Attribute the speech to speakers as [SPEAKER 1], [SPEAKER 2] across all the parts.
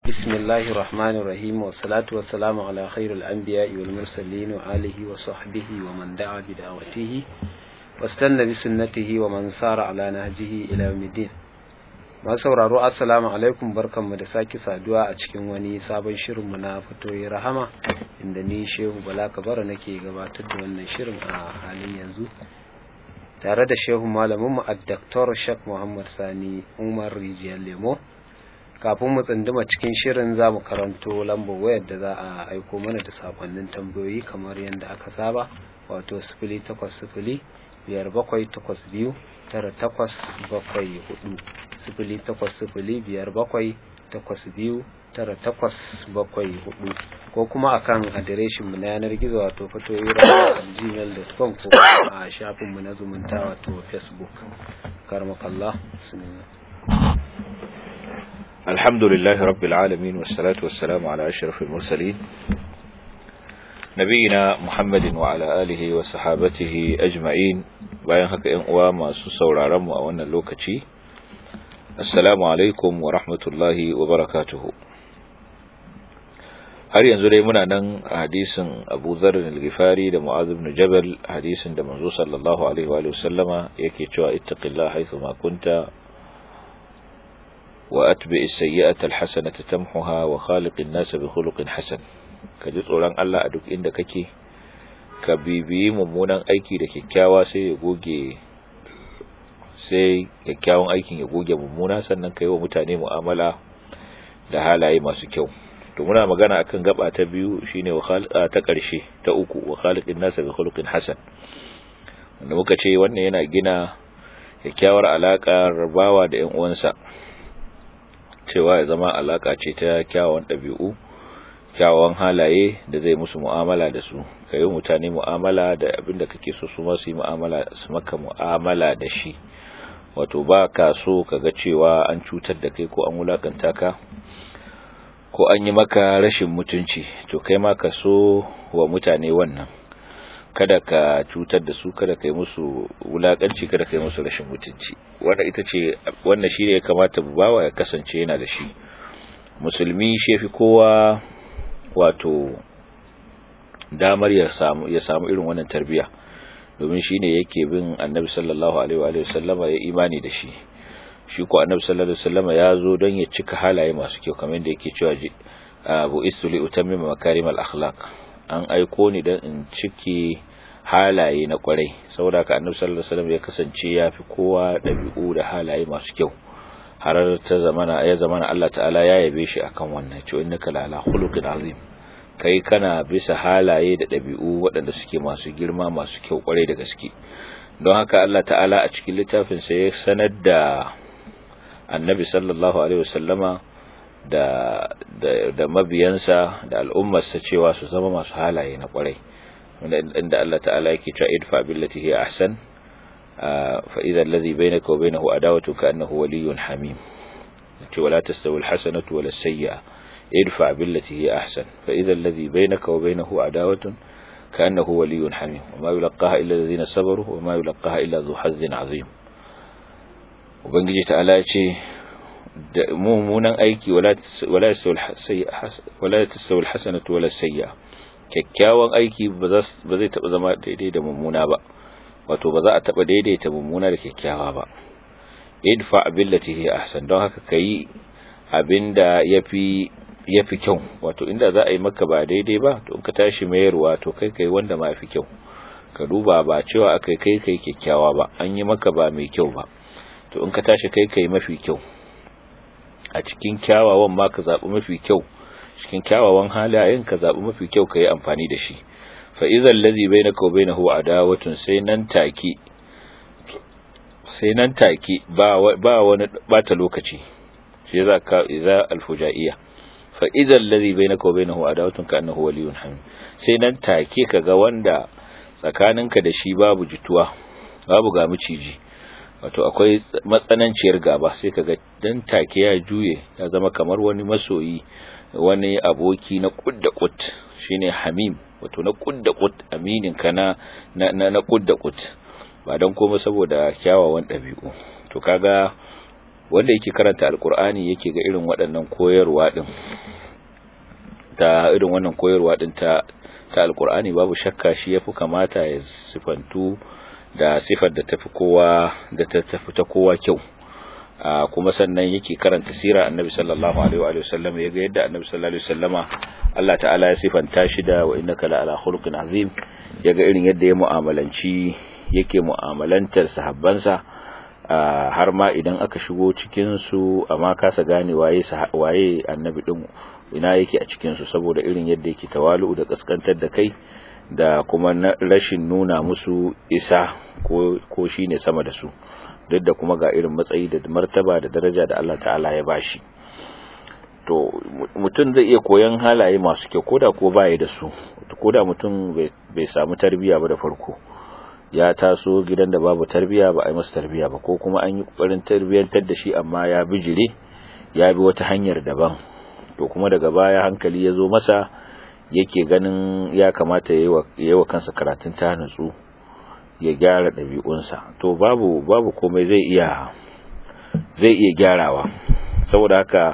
[SPEAKER 1] بسم الله الرحمن الرحيم والصلاة والسلام على خير الأنبياء والمرسلين وآله وصحبه ومن دعا بدعوته واستنى بسنته ومن سار على نهجه إلى يوم الدين masu sauraro assalamu alaikum barkanmu da sake saduwa a cikin wani sabon shirinmu na fatoyi rahama inda ni shehu bala kabara nake gabatar da wannan shirin a halin yanzu tare da shehu malaminmu a daktar shek muhammad sani umar rijiyar lemo kafin mu tsunduma cikin shirin za mu karanto lambar wayar da za a aiko mana da sakonnin tambayoyi kamar yadda aka saba wato sifili takwas sifili biyar bakwai takwas biyu tara takwas bakwai hudu sifili takwas sifili biyar bakwai takwas biyu tara takwas bakwai hudu ko kuma akan adireshin mu na yanar gizo wato fatoyira.gmail.com ko a shafin mu na zumunta wato facebook karmakallah bismillah
[SPEAKER 2] الحمد لله رب العالمين والصلاة والسلام على أشرف المرسلين نبينا محمد وعلى آله وصحابته أجمعين bayan haka ‘yan uwa masu sauraronmu a wannan lokaci assalamu alaikum wa rahmatullahi wa barakatuhu har yanzu dai muna nan a hadisin abu zarin al-gifari da mu'az ibn jabal hadisin da manzo sallallahu alaihi wa sallama yake cewa ittaqillah haythu ma kunta وأتبع السيئة الحسنة تمحها وخالق الناس بخلق حسن kaji tsoron Allah a duk inda kake ka bibiyi mummunan aiki da kyakkyawa sai ya goge sai kyakkyawan aikin ya goge mummuna sannan ka yi wa mutane mu'amala da halaye masu kyau to muna magana akan gaba ta biyu shine ta ƙarshe ta uku wa khaliqin nasa bi khuluqin hasan wanda muka ce wannan yana gina kyakkyawar alaka rabawa da ƴan uwansa cewa ya zama alaka ce ta kyawawan ɗabi'u kyawawan halaye da zai musu mu'amala da su ka yi mutane mu'amala da abin da kake so su masu yi mu'amala su maka mu'amala da shi wato ba ka so ka ga cewa an cutar da kai ko an wulakanta ka ko an yi maka rashin mutunci to kai ma ka so wa mutane wannan kada ka cutar da su kada ka yi musu wulakanci kada ka yi musu rashin mutunci wanda ita ce wannan shi ne ya kamata bawa ya kasance yana da shi musulmi shi fi kowa wato damar ya samu ya samu irin wannan tarbiya domin shi ne yake bin annabi sallallahu alaihi wa sallama ya imani da shi shi ko annabi sallallahu alaihi wa sallama ya zo don ya cika halaye masu kyau kamar da yake cewa abu istu li utammima makarimal akhlaq an aiko ni don in cike halaye na kwarai saboda ka annabi sallallahu alaihi wasallam ya kasance ya fi kowa dabi'u da halaye masu kyau har ta zamana ya zamana Allah ta'ala ya yabe shi akan wannan cewa innaka la ala khuluqin azim kai kana bisa halaye da dabi'u waɗanda suke masu girma masu kyau kwarai da gaske don haka Allah ta'ala a cikin littafin sa ya sanar da annabi sallallahu alaihi wasallama da da, da mabiyansa da al'ummarsa cewa su zama masu halaye na kwarai inda Allah ta'ala yake cewa idfa billati hi ahsan fa idha alladhi bainaka wa bainahu adawatu ka'annahu waliyyun hamim ce wala tastawi alhasanatu wala sayyi'a idfa billati hi ahsan fa idha alladhi bainaka wa bainahu adawatun ka'annahu waliyyun hamim wa ma yulqaha illa alladhina sabaru wa ma yulqaha illa dhu hazzin azim ubangiji ta'ala ya ce da mummunan aiki wala wala tastawi alhasanatu wala sayyi'a kyakkyawan aiki ba zai taɓa zama daidai da mummuna ba wato ba za a taɓa daidaita mummuna da kyakkyawa ba idfa billati hi ahsan don haka kai abinda yafi yafi kyau wato inda za a yi maka ba daidai ba to ka tashi mayarwa to kai kai wanda ma yafi kyau ka duba ba cewa akai kai kai kyakkyawa ba an yi maka ba mai kyau ba to in ka tashi kai kai mafi kyau a cikin kyawawan ma ka zaɓi mafi kyau cikin kyawawan halayen ka zaɓi mafi kyau ka yi amfani da shi fa idan lazi bai na kawo bai na huwa adawatun sai nan take sai nan take ba wani bata lokaci shi za ka iza alfujaiya fa idan lazi bai na kawo bai na huwa adawatun ka annahu waliyun hamid sai nan take ka ga wanda tsakaninka da shi babu jituwa babu ga miciji wato akwai matsananciyar gaba sai kaga dan take ya juye ya zama kamar wani masoyi wani aboki na kudda kut shine hamim wato na kudda kut aminin ka na na na kudda kut ba dan komai saboda kyawawan dabi'u to kaga wanda yake karanta alkur'ani yake ga irin waɗannan koyarwa din ta irin wannan koyarwa din ta ta alkur'ani babu shakka shi yafi kamata ya sifantu da sifar da tafi kowa da ta tafi ta kowa kyau kuma sannan yake karanta sira annabi sallallahu alaihi wa sallam yaga yadda annabi sallallahu alaihi wasallama Allah ta'ala ya sifanta shi da wa innaka la ala khuluqin azim yaga irin yadda ya mu'amalanci yake mu'amalantar sahabbansa har ma idan aka shigo cikin su amma kasa gane waye waye annabi din ina yake a cikin su saboda irin yadda yake tawalu da kaskantar da kai da kuma rashin nuna musu isa ko ko shine sama da su duk da kuma ga irin matsayi da martaba da daraja da Allah ta'ala ya bashi to mutum zai iya koyon halaye masu kyau koda ko baya da su koda mutum bai samu tarbiya ba da farko ya taso gidan da babu tarbiya ba a yi masa tarbiya ba ko kuma an yi kokarin tarbiyantar da shi amma ya bijire ya bi wata hanyar daban to kuma daga baya hankali ya zo masa yake ganin ya kamata ya yi wa kansa karatun ta nutsu ya gyara ɗabi'unsa to babu babu komai zai iya zai iya gyarawa saboda haka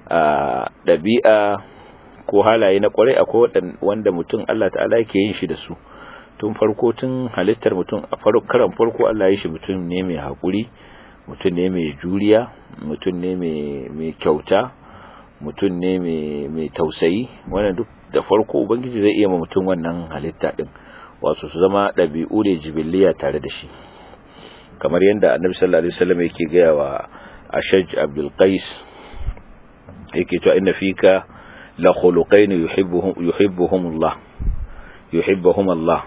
[SPEAKER 2] ɗabi'a ko halaye na kwarai akwai wanda mutum Allah ta'ala yake yin shi da su tun farko tun halittar mutum a karan farko Allah ya shi mutum ne mai haƙuri mutum ne mai juriya mutum ne mai kyauta mutum ne mai tausayi wannan duk da farko ubangiji zai iya ma mutum wannan halitta din wato su zama ɗabi'u ne jibiliya tare da shi kamar yadda annabi sallallahu alaihi wasallam yake gaya wa ashaj abdul qais yake to inna fika la khuluqain yuhibbuhum yuhibbuhum Allah yuhibbuhum Allah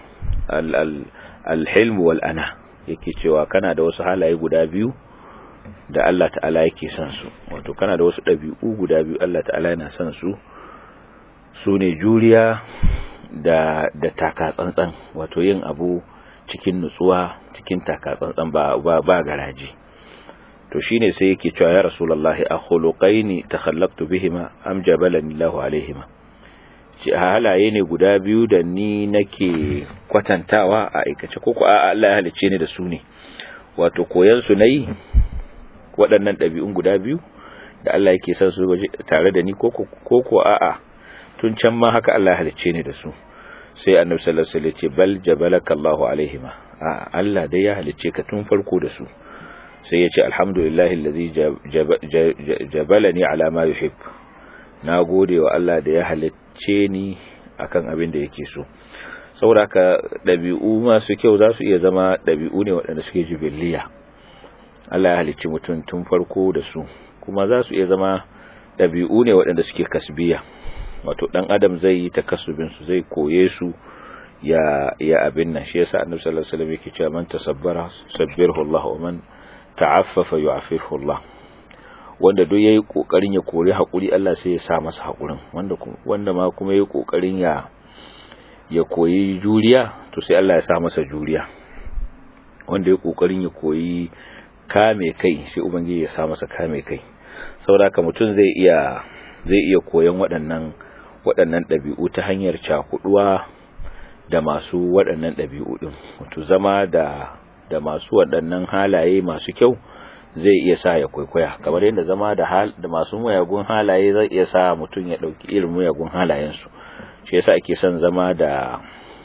[SPEAKER 2] al-hilm wal ana yake cewa kana da wasu halaye guda biyu da Allah ta'ala yake son su wato kana da wasu ɗabi'u guda biyu Allah ta'ala yana son su su ne juriya da da taka tsantsan wato yin abu cikin nutsuwa cikin taka tsantsan ba ba, ba garaji to shine sai yake cewa ya rasulullahi akhuluqaini takhallaqtu bihima am jabalani Allahu alaihima ci halaye ne guda biyu da ni nake kwatantawa a aikace ko a Allah ya halicce ni da su ne wato koyan su nayi waɗannan ɗabi'un guda biyu da Allah yake son su tare da ni ko ko a'a tun can ma haka Allah ya halicce ni da su sai annabi sallallahu alaihi wasallam ya ce bal jabalaka Allahu alaihima a Allah dai ya halicce ka tun farko da su sai ya ce alhamdulillahi allazi jabalani ala ma yuhib na gode wa Allah da ya halicce ni akan abin da yake so saboda haka dabi'u masu kyau za su iya zama dabi'u ne waɗanda suke jibiliya Allah ya halicci mutum tun farko da su kuma za su iya zama dabi'u ne waɗanda suke kasbiya wato dan adam zai yi takasubin su zai koye su ya ya abin nan shi yasa annabi sallallahu alaihi wasallam yake cewa man tasabbara sabbirhu Allah wa man ta'affafa yu'affihu Allah wanda duk yayi kokarin ya kore hakuri Allah sai ya sa masa hakurin wanda wanda ma kuma yayi kokarin ya ya koyi juriya to sai Allah ya sa masa juriya wanda yayi kokarin ya koyi kame kai sai ubangiji ya sa masa kame kai saboda haka mutum zai iya zai iya koyon waɗannan waɗannan ɗabi'u ta hanyar cakuduwa da masu waɗannan ɗabi'u ɗin wato zama da da masu waɗannan halaye masu kyau zai iya sa ya kwaikwaya kamar yadda zama da hal da masu muyagun halaye zai iya sa mutum ya ɗauki irin muyagun halayensu shi yasa ake son zama da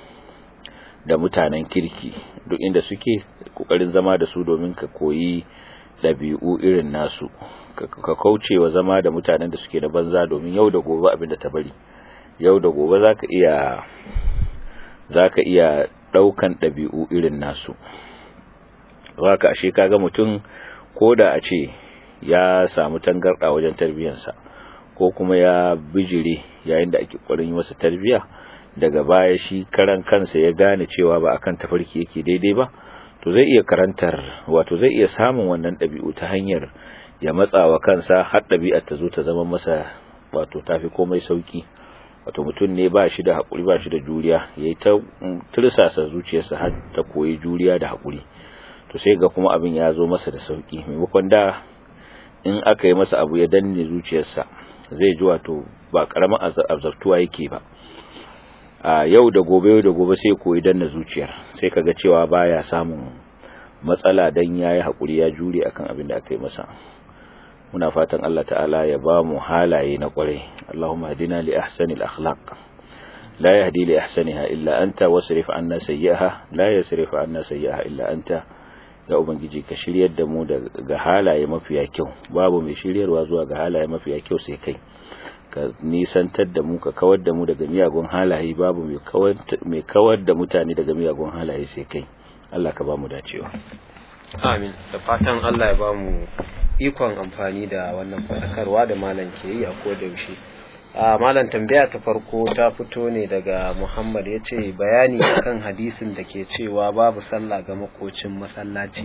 [SPEAKER 2] da mutanen kirki duk inda suke kokarin zama da su domin ka koyi ɗabi'u irin nasu ka kauce wa zama da mutanen da suke da banza domin yau da gobe abin da ta bari yau da gobe zaka iya zaka iya daukan ɗabi'u irin nasu haka ashe kaga mutum koda a ce ya samu tangarda wajen tarbiyarsa ko kuma ya bijire yayin da ake ƙwarin yi masa tarbiya daga baya shi karan kansa ya gane cewa ba akan tafarki yake daidai ba to zai iya karantar wato zai iya samun wannan ɗabi'u ta hanyar ya matsa wa kansa har ɗabi'ar ta zo ta zama masa wato tafi komai sauki wato mutum ne ba shi da haƙuri ba shi da juriya ya yi ta tursasa zuciyarsa har ta koyi juriya da haƙuri to sai ga kuma abin ya zo masa da sauki maimakon da in aka yi masa abu ya danne zuciyarsa zai ji wato ba ƙaramin azabtuwa yake ba a yau da gobe yau da gobe sai koyi danna zuciyar sai kaga cewa baya samun matsala dan yayi hakuri ya jure akan abin da aka yi masa muna fatan Allah ta'ala ya ba mu halaye na kwarai Allahumma hadina li ahsanil akhlaq la yahdi li ahsaniha illa anta wasrif anna sayyi'aha la yasrif anna sayyi'aha illa anta ya ubangiji ka shiryar da mu daga halaye mafiya kyau babu mai shiryarwa zuwa ga halaye mafiya kyau sai kai ka nisantar da mu ka kawar da mu daga miyagun halaye babu mai kawar da mutane daga miyagun halaye sai kai Allah ka ba mu dacewa
[SPEAKER 1] amin da fatan Allah ya ba mu ikon amfani da wannan faɗakarwa da malam ke yi a koda yaushe a malam tambaya ta farko ta fito ne daga Muhammad ya ce bayani akan hadisin da ke cewa babu sallah ga makocin masallaci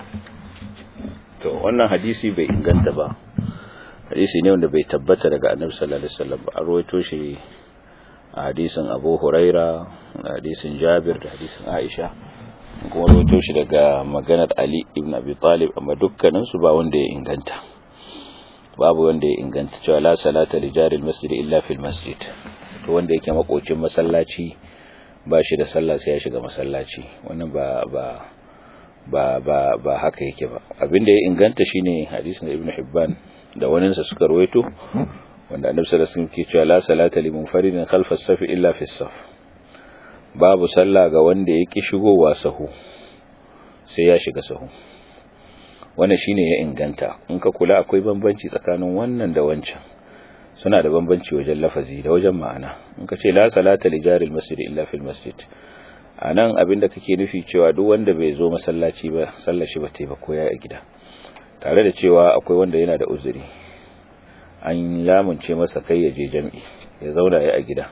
[SPEAKER 2] to wannan hadisi bai inganta ba hadisi ne wanda bai tabbata daga annabi sallallahu alaihi wasallam ba an rawaito shi a hadisin Abu Huraira da hadisin Jabir da hadisin Aisha kuma rawaito shi daga maganar Ali ibn Abi Talib amma dukkanin su ba wanda ya inganta babu wanda ya inganta cewa la salata li jaril masjid illa fil masjid to wanda yake makocin masallaci ba shi da sallah sai ya shiga masallaci wannan ba ba ba ba ba haka yake ba abinda ya inganta shine hadisin Ibn Hibban da waninsa suka rawaito wanda annabi sallallahu alaihi wasallam ke cewa la salata li munfaridin khalfa as-saf illa fi as-saf babu sallah ga wanda yake shigowa sahu sai ya shiga sahu wannan shine ya inganta in ka kula akwai bambanci tsakanin wannan da wancan suna da bambanci wajen lafazi da wajen ma'ana in ka ce la salata li jaril masjid illa fil masjid anan abinda kake nufi cewa duk wanda bai zo masallaci ba sallar shi ba ta ba ko ya a gida tare da cewa akwai wanda yana da uzuri an lamunce masa kai ya je jam'i ya zauna ya a gida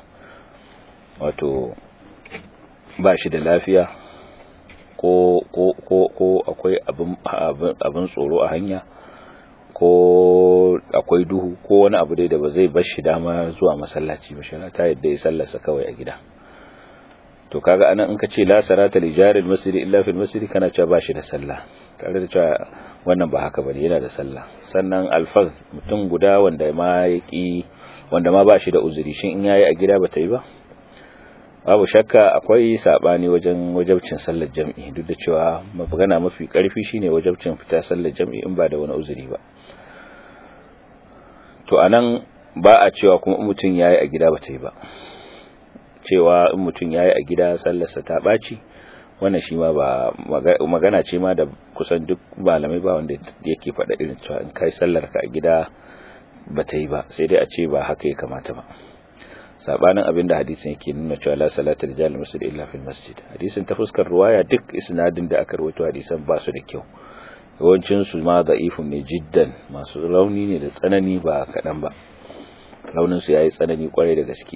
[SPEAKER 2] wato ba shi da lafiya ko ko ko ko akwai abin abin tsoro a hanya ko akwai duhu ko wani abu dai da ba zai bar shi dama zuwa masallaci ba shi ta yadda ya sallarsa kawai a gida to kaga anan in ka ce la sarata li jaril masjid illa fil masjid kana cewa ba shi da sallah tare da cewa wannan ba haka bane yana da sallah sannan alfaz mutum guda wanda ma yaki wanda ma ba shi da uzuri shin in yayi a gida ba ta yi ba babu shakka akwai sabani wajen wajabcin sallar jam'i duk da cewa magana mafi karfi shine wajabcin fita sallar jam'i in ba da wani uzuri ba to anan ba a cewa kuma mutum yayi a gida ba ta yi ba cewa in mutum yayi a gida sallarsa ta baci wannan shi ma ba magana ce ma da kusan duk malamai ba wanda yake faɗa irin cewa in kai sallar ka a gida ba ta yi ba sai dai a ce ba haka ya kamata ba sabanin abin da hadisin yake nuna cewa la salata rijal masjid illa fil masjid hadisin ta fuskar ruwaya duk isnadin da aka rawaito hadisan ba su da kyau yawancin su ma da'ifun ne jiddan masu rauni ne da tsanani ba kadan ba raunin su yayi tsanani kwarai da gaske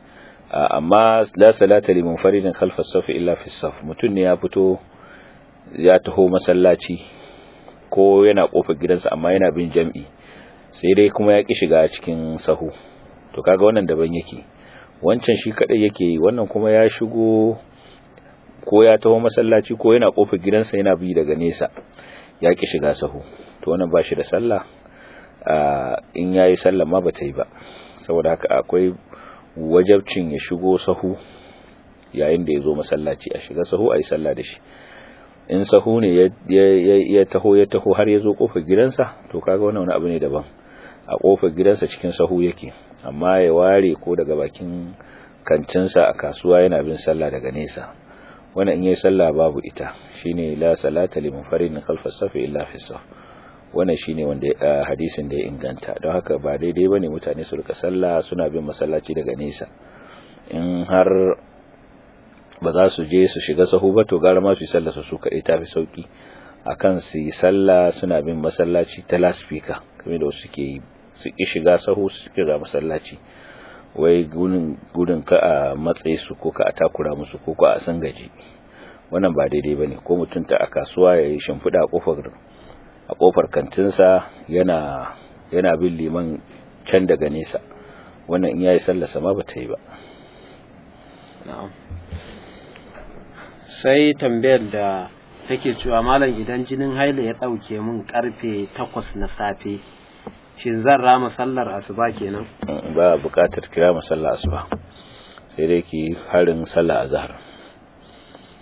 [SPEAKER 2] amma la salata li munfaridin khalfa as-saf illa fi as-saf mutun ne ya fito ya taho masallaci ko yana kofar gidansa amma yana bin jam'i sai dai kuma ya ki shiga cikin sahu to kaga wannan daban yake wancan shi kadai yake yi wannan kuma ya shigo ko ya taho masallaci ko yana kofar gidansa yana bi daga nesa ya ki shiga sahu to wannan ba shi da sallah in yayi sallah ma bata yi ba saboda haka akwai wajabcin ya shigo sahu yayin da ya zo masallaci a shiga sahu a yi sallah da shi in sahu ne ya taho ya taho har ya zo kofar gidansa to kaga wannan wani abu ne daban a kofar gidansa cikin sahu yake amma ya ware ko daga bakin kantinsa a kasuwa yana bin sallah daga nesa wannan in yayi sallah babu ita shine la salata li munfaridin khalfa safi illa fi saf wannan shine wanda hadisin da ya inganta don haka ba daidai bane mutane su rika sallah suna bin masallaci daga nesa in har ba za su je su shiga sahu ba to gara ma su yi sallah su kaɗai ta fi sauki akan su yi sallah suna bin masallaci ta laspika kamar da wasu suke yi su ki shiga sahu su shiga masallaci wai gudun ka a matsayi su ko ka a takura musu ko ka a san gaji wannan ba daidai bane ko mutum ta a kasuwa ya yi shimfiɗa a kofar a kofar kantinsa yana yana bin liman can daga nesa wannan in yayi sallar sama ba ta yi ba
[SPEAKER 1] sai tambayar da take cewa malam idan jinin haila ya ɗauke min karfe takwas na safe shin zan rama sallar asuba kenan
[SPEAKER 2] ba buƙatar kira sallar asuba sai dai ki harin sallar azhar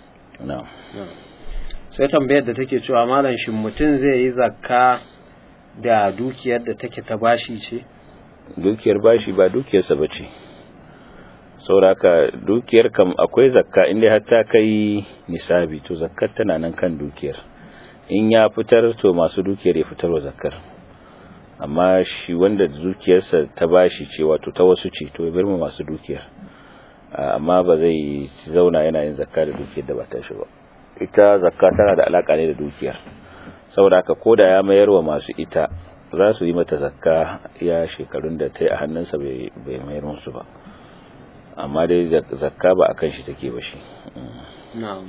[SPEAKER 2] na'am
[SPEAKER 1] sai tambayar da take cewa malam shin mutum zai yi zakka da dukiyar da take ta bashi ce
[SPEAKER 2] dukiyar bashi ba dukiyarsa ba ce sauraka dukiyar kam akwai zakka inda har ta kai nisabi to zakkar tana nan kan dukiyar in ya fitar to masu dukiyar ya fitar wa zakkar amma shi wanda dukiyarsa ta bashi ce wato ta wasu ce to ya bar mu masu dukiyar amma ba zai zauna yana yin zakka da dukiyar da ba ta shi ba ita zakka tana da alaka ne da dukiyar saboda haka koda ya mayar wa masu ita za su yi mata zakka ya shekarun da ta yi a hannunsa bai mayar musu ba amma dai zakka ba akan shi take ba shi
[SPEAKER 1] na'am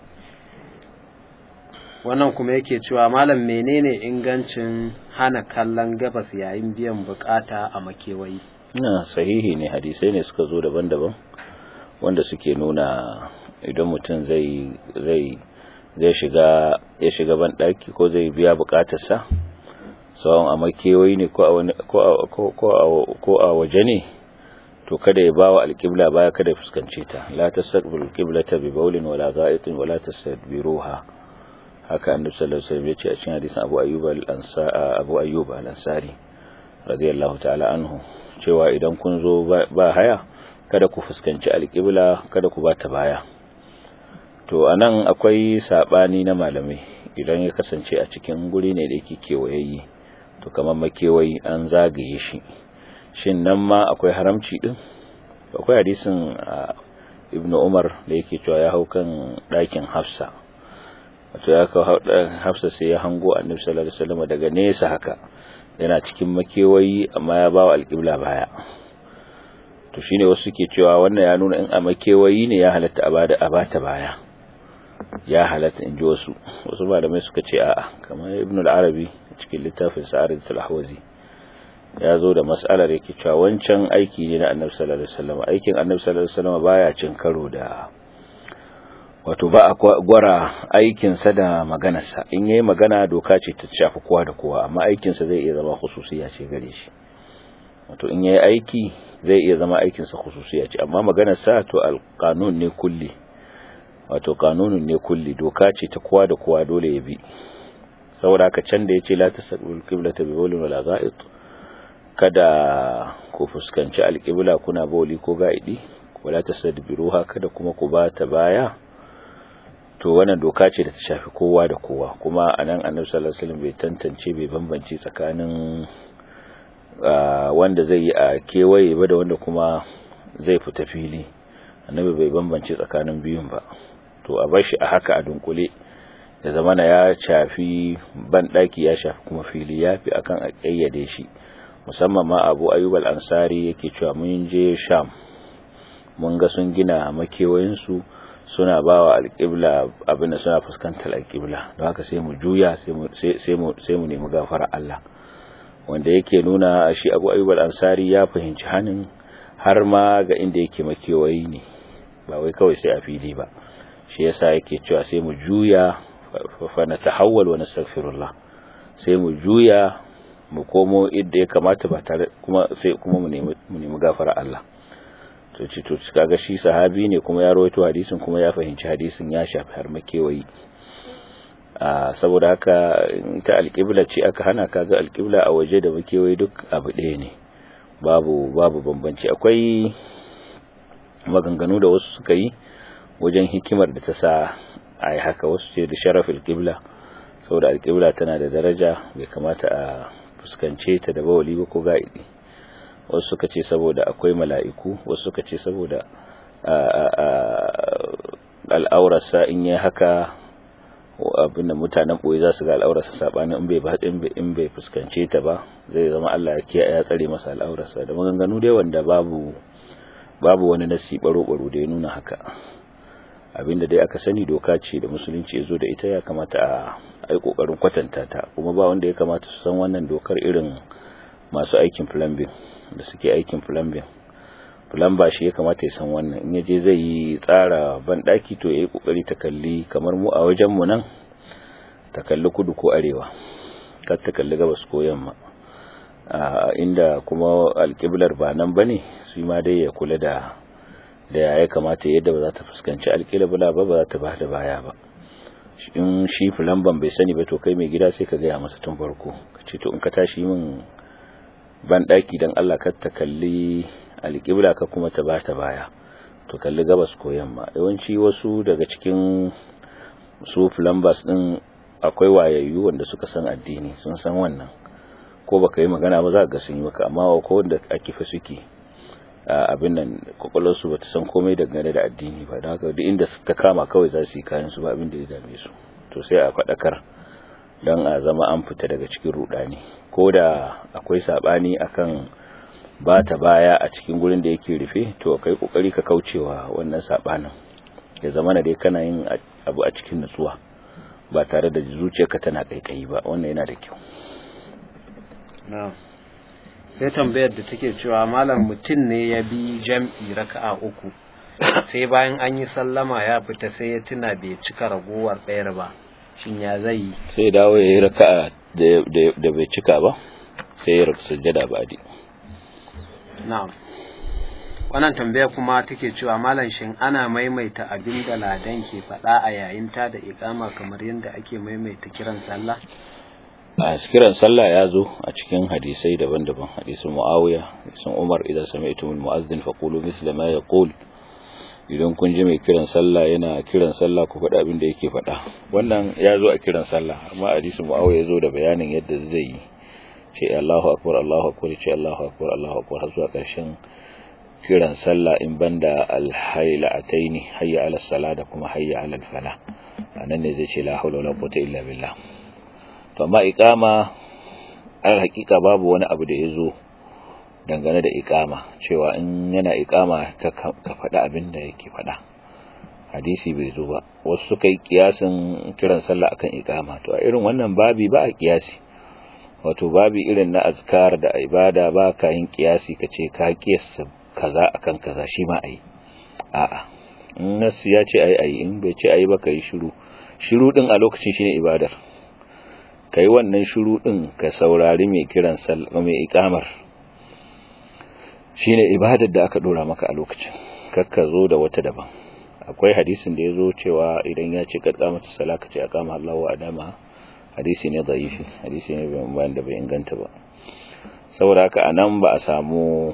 [SPEAKER 1] wannan kuma yake cewa malam menene ingancin hana kallon gabas yayin biyan bukata a makewayi
[SPEAKER 2] na sahihi ne hadisai ne suka zo daban-daban wanda suke nuna idan mutum zai zai zai shiga ya shiga ban daki ko zai biya bukatarsa sawan a makewayi ne ko a waje ne to kada ya bawa alƙibla baya kada ya fuskance ta la tasaqbil qiblata bi bawlin wala gha'itin wala tastadbiruha haka annabi sallallahu alaihi wasallam ya ce a cikin hadisin Abu Ayyub al-Ansari Abu Ayyub al-Ansari radiyallahu ta'ala anhu cewa idan kun zo ba haya kada ku fuskanci alƙibla kada ku bata baya to anan akwai sabani na malamai idan ya kasance a cikin guri ne da yake kewayayi to kamar makewayi an zagaye shi shin nan ma akwai haramci din akwai hadisin Ibn Umar da yake cewa ya hau kan ɗakin Hafsa wato ya kawo Hafsa sai ya hango Annabi sallallahu alaihi wasallam daga nesa haka yana cikin makewayi amma ya bawa alƙibla baya to shine wasu suke cewa wannan ya nuna in a makewayi ne ya halatta a bada a bata baya ya halatta in ji wasu wasu malamai suka ce a'a kamar Ibn al-Arabi cikin littafin Sa'arid al-Ahwazi ya zo da mas'alar yake cewa wancan aiki ne na Annabi sallallahu alaihi wasallam aikin Annabi sallallahu alaihi wasallam baya cin karo da wato ba a gwara aikinsa da maganarsa in yayi magana doka ce ta shafi kowa da kowa amma aikinsa zai iya zama khususiya ce gare shi wato in yayi aiki zai iya zama aikinsa khususiya ce amma maganarsa to alqanun ne kulli wato kanunun ne kulli doka ce ta kowa da kowa dole ya bi saboda haka can da yace la tasaqul qiblata bi bawlin wala ga'id kada ku fuskanci alqibla kuna bawli ko ga'idi wala tasadbiruha kada kuma ku ba ta baya to wannan doka ce da ta shafi kowa da kowa kuma anan annabi sallallahu alaihi wasallam bai tantance bai bambance tsakanin wanda zai yi a kewaye ba da wanda kuma zai fita fili annabi bai bambance tsakanin biyun ba to a bar shi a haka a dunkule da zamana ya shafi ban daki ya shafi kuma fili yafi akan a kayyade shi musamman ma Abu Ayyub al-Ansari yake cewa mun je Sham mun ga sun gina makewayin su suna bawa alƙibla abin da suna fuskantar alƙibla don haka sai mu juya sai mu sai mu nemi gafara Allah wanda yake nuna shi Abu Ayyub al-Ansari ya fahimci hanin har ma ga inda yake makewayi ne ba wai kawai sai a fili ba shi yasa yake cewa sai mu juya fa natahawwal wa nastaghfirullah sai mu juya mu komo inda ya kamata ba tare kuma sai kuma mu nemi mu nemi gafara Allah to ci to kaga shi sahabi ne kuma ya rawaito hadisin kuma ya fahimci hadisin ya shafi har makewayi a saboda haka ita alƙibla ce aka hana kaga alƙibla a waje da makewayi duk abu ɗaya ne babu babu bambanci akwai maganganu da wasu suka yi wajen hikimar da ta sa a yi haka wasu ce da sharafin alƙibla saboda alƙibla tana da daraja bai kamata a fuskance ta da bawali ba ko ga'idi wasu suka ce saboda akwai mala'iku wasu suka ce saboda al'aurarsa in yi haka abinda mutanen ɓoye za su ga al'aurarsa saɓanin in bai fuskance ta ba zai zama Allah ya tsare masa al'aurarsa da maganganu dai wanda babu babu wani nasi baro-baro da ya nuna haka abinda dai aka sani doka ce da musulunci ya zo da ita ya kamata a yi ƙoƙarin kwatanta ta kuma ba wanda ya kamata su san wannan dokar irin masu aikin plumbing da suke aikin plumbing plumber shi ya kamata ya san wannan in yaje zai yi tsara banɗaki to ya yi ƙoƙari ta kalli kamar mu a wajenmu nan ta kalli kudu ko arewa kar ta kalli gabas ko yamma inda kuma alƙiblar ba nan ba ne su ma dai ya kula da da ya kamata yadda ba za ta fuskanci alƙibla ba ba za ta ba da baya ba in shi fulamban bai sani ba to kai mai gida sai ka gaya masa tun farko ka ce to in ka tashi min ban daki dan Allah ka ta kalli alƙibla ka kuma ta bata baya to kalli gabas ko yamma yawanci wasu daga cikin su plumbers din akwai wayayyu wanda suka san addini sun san wannan ko baka yi magana ba za ka ga sun yi maka amma ko wanda ake fa suke abin nan kwakwalwarsu ba ta san komai dangane da addini ba da haka duk inda ta kama kawai za su yi kayan su ba abin da ya dame su to sai a faɗakar don a zama an fita daga cikin rudani ko da akwai saɓani akan ba ta baya a cikin gurin da yake rufe to kai kokari ka kaucewa wannan saɓanin ya zama na dai kana yin abu a cikin nutsuwa ba tare da zuciyarka tana kaikayi ba wannan yana da kyau
[SPEAKER 1] na'am sai tambayar da take cewa malam mutum ne ya bi jam'i raka'a uku sai bayan an yi sallama ya fita sai ya tuna bai cika ragowar ɗayar ba shin ya zai yi
[SPEAKER 2] sai dawo ya yi raka'a da bai cika ba sai ya sujjada ba di
[SPEAKER 1] na'am wannan tambaya kuma take cewa malam shin ana maimaita abin da ladan ke faɗa a yayin ta da iqama kamar yadda ake maimaita kiran sallah
[SPEAKER 2] a kiran sallah ya zo a cikin hadisai daban-daban hadisin muawiya hadisin umar idan sami'tum al-mu'adhdhin faqulu misla ma yaqul idan kun ji mai kiran sallah yana kiran sallah ku faɗa abin da yake faɗa wannan ya zo a kiran sallah amma hadisin muawiya ya zo da bayanin yadda zai yi ce Allahu akbar Allahu akbar ce Allahu akbar Allahu akbar har zuwa ƙarshen kiran sallah in banda al-haylataini hayya ala salah da kuma hayya ala al-falah anan ne zai ce la hawla wala quwwata illa billah to amma iqama al hakika babu wani abu da yazo dangane da iqama cewa in yana iqama ka ka faɗa abin da yake faɗa hadisi bai zo ba wasu suka yi kiyasin kiran sallah akan iqama to a irin wannan babi ba a kiyasi wato babi irin na azkar da ibada ba ka yin kiyasi ka ce ka kiyasta kaza akan kaza shi ma ayi a'a in nasu ya ce ayi ayi in bai ce ayi ba ka yi shiru shiru din a lokacin shine ibadar ka yi wannan shuru ɗin ka saurari mai kiran sallah mai ikamar shine ibadar da aka dora maka a lokacin kakka zo da wata daban akwai hadisin da ya zo cewa idan ya ce kadda mata sala ka ce aqama Allahu wa adama hadisi ne dhaifi hadisi ne bai da bai inganta ba saboda haka anan ba a samu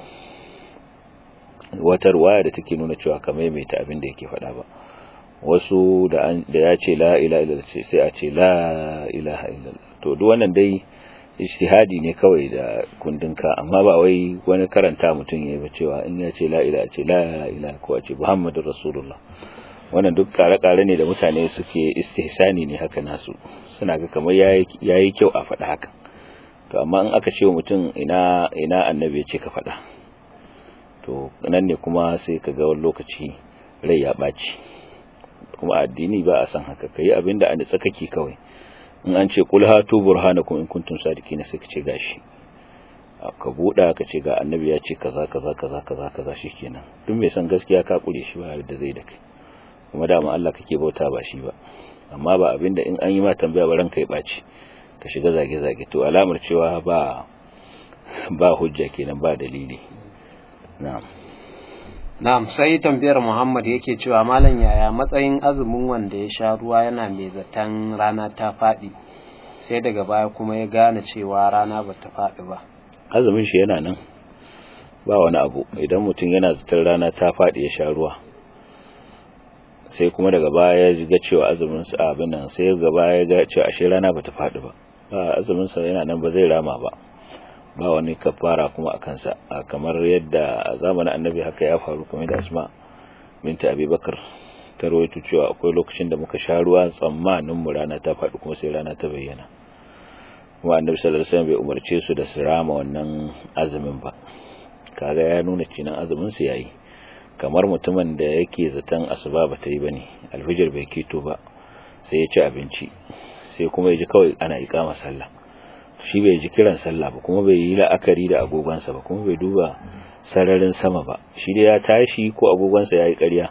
[SPEAKER 2] wata ruwaya da take nuna cewa ka maimaita abin da yake faɗa ba wasu da ya ce la ilaha illallah ce sai a ce la ilaha illallah to duk wannan dai ijtihadi ne kawai da kundinka amma ba wai wani karanta mutum yayi ba cewa in ya ce la ilaha ce la ilaha ko a ce muhammadur rasulullah wannan duk kare-kare ne da mutane suke istihsani ne haka nasu suna ga kamar yayi kyau a faɗa haka to amma in aka ce mutum ina ina annabi ya ce ka faɗa to nan ne kuma sai ka ga wani lokaci rai ya ɓaci kuma addini ba a san haka kai abinda a nitsa kake kawai in an ce kul hatu burhanakum in kuntum sadiqin sai ka ce gashi ka buda ka ce ga annabi ya ce kaza kaza kaza kaza kaza shikenan duk mai san gaskiya ka kure shi ba da zai da kai kuma dama Allah kake bauta ba shi ba amma ba abinda in an yi ma tambaya ba ranka ya baci ka shiga zage zage to alamar cewa ba ba hujja kenan ba dalili na'am
[SPEAKER 1] Na'am sai tambayar Muhammad yake cewa malam yaya matsayin azumin wanda ya sha ruwa yana mai zaton rana ta faɗi sai daga baya kuma ya gane cewa rana ba ta faɗi ba.
[SPEAKER 2] Azumin shi yana nan ba wani abu idan mutum yana zaton rana ta faɗi ya sha ruwa sai kuma daga baya ya ga cewa azumin sa abin nan sai daga baya ya ga cewa ashe rana ba ta faɗi ba ba azumin sa yana nan ba zai rama ba ba wani kafara kuma a kansa kamar yadda a zamanin annabi haka ya faru kamar da asma binta abubakar ta rawaito cewa akwai lokacin da muka sha ruwa tsammanin mu rana ta faɗi kuma sai rana ta bayyana kuma annabi sallallahu alaihi wasallam bai umarce su da su rama wannan azumin ba kaga ya nuna cinan azumin su yayi kamar mutumin da yake zaton asuba ba ta yi bane alfijir bai keto ba sai ya ci abinci sai kuma ya ji kawai ana iƙama sallah shi bai ji kiran sallah ba kuma bai yi la'akari da agogonsa ba kuma bai duba sararin sama ba shi dai ya tashi ko agogonsa ya yi ƙarya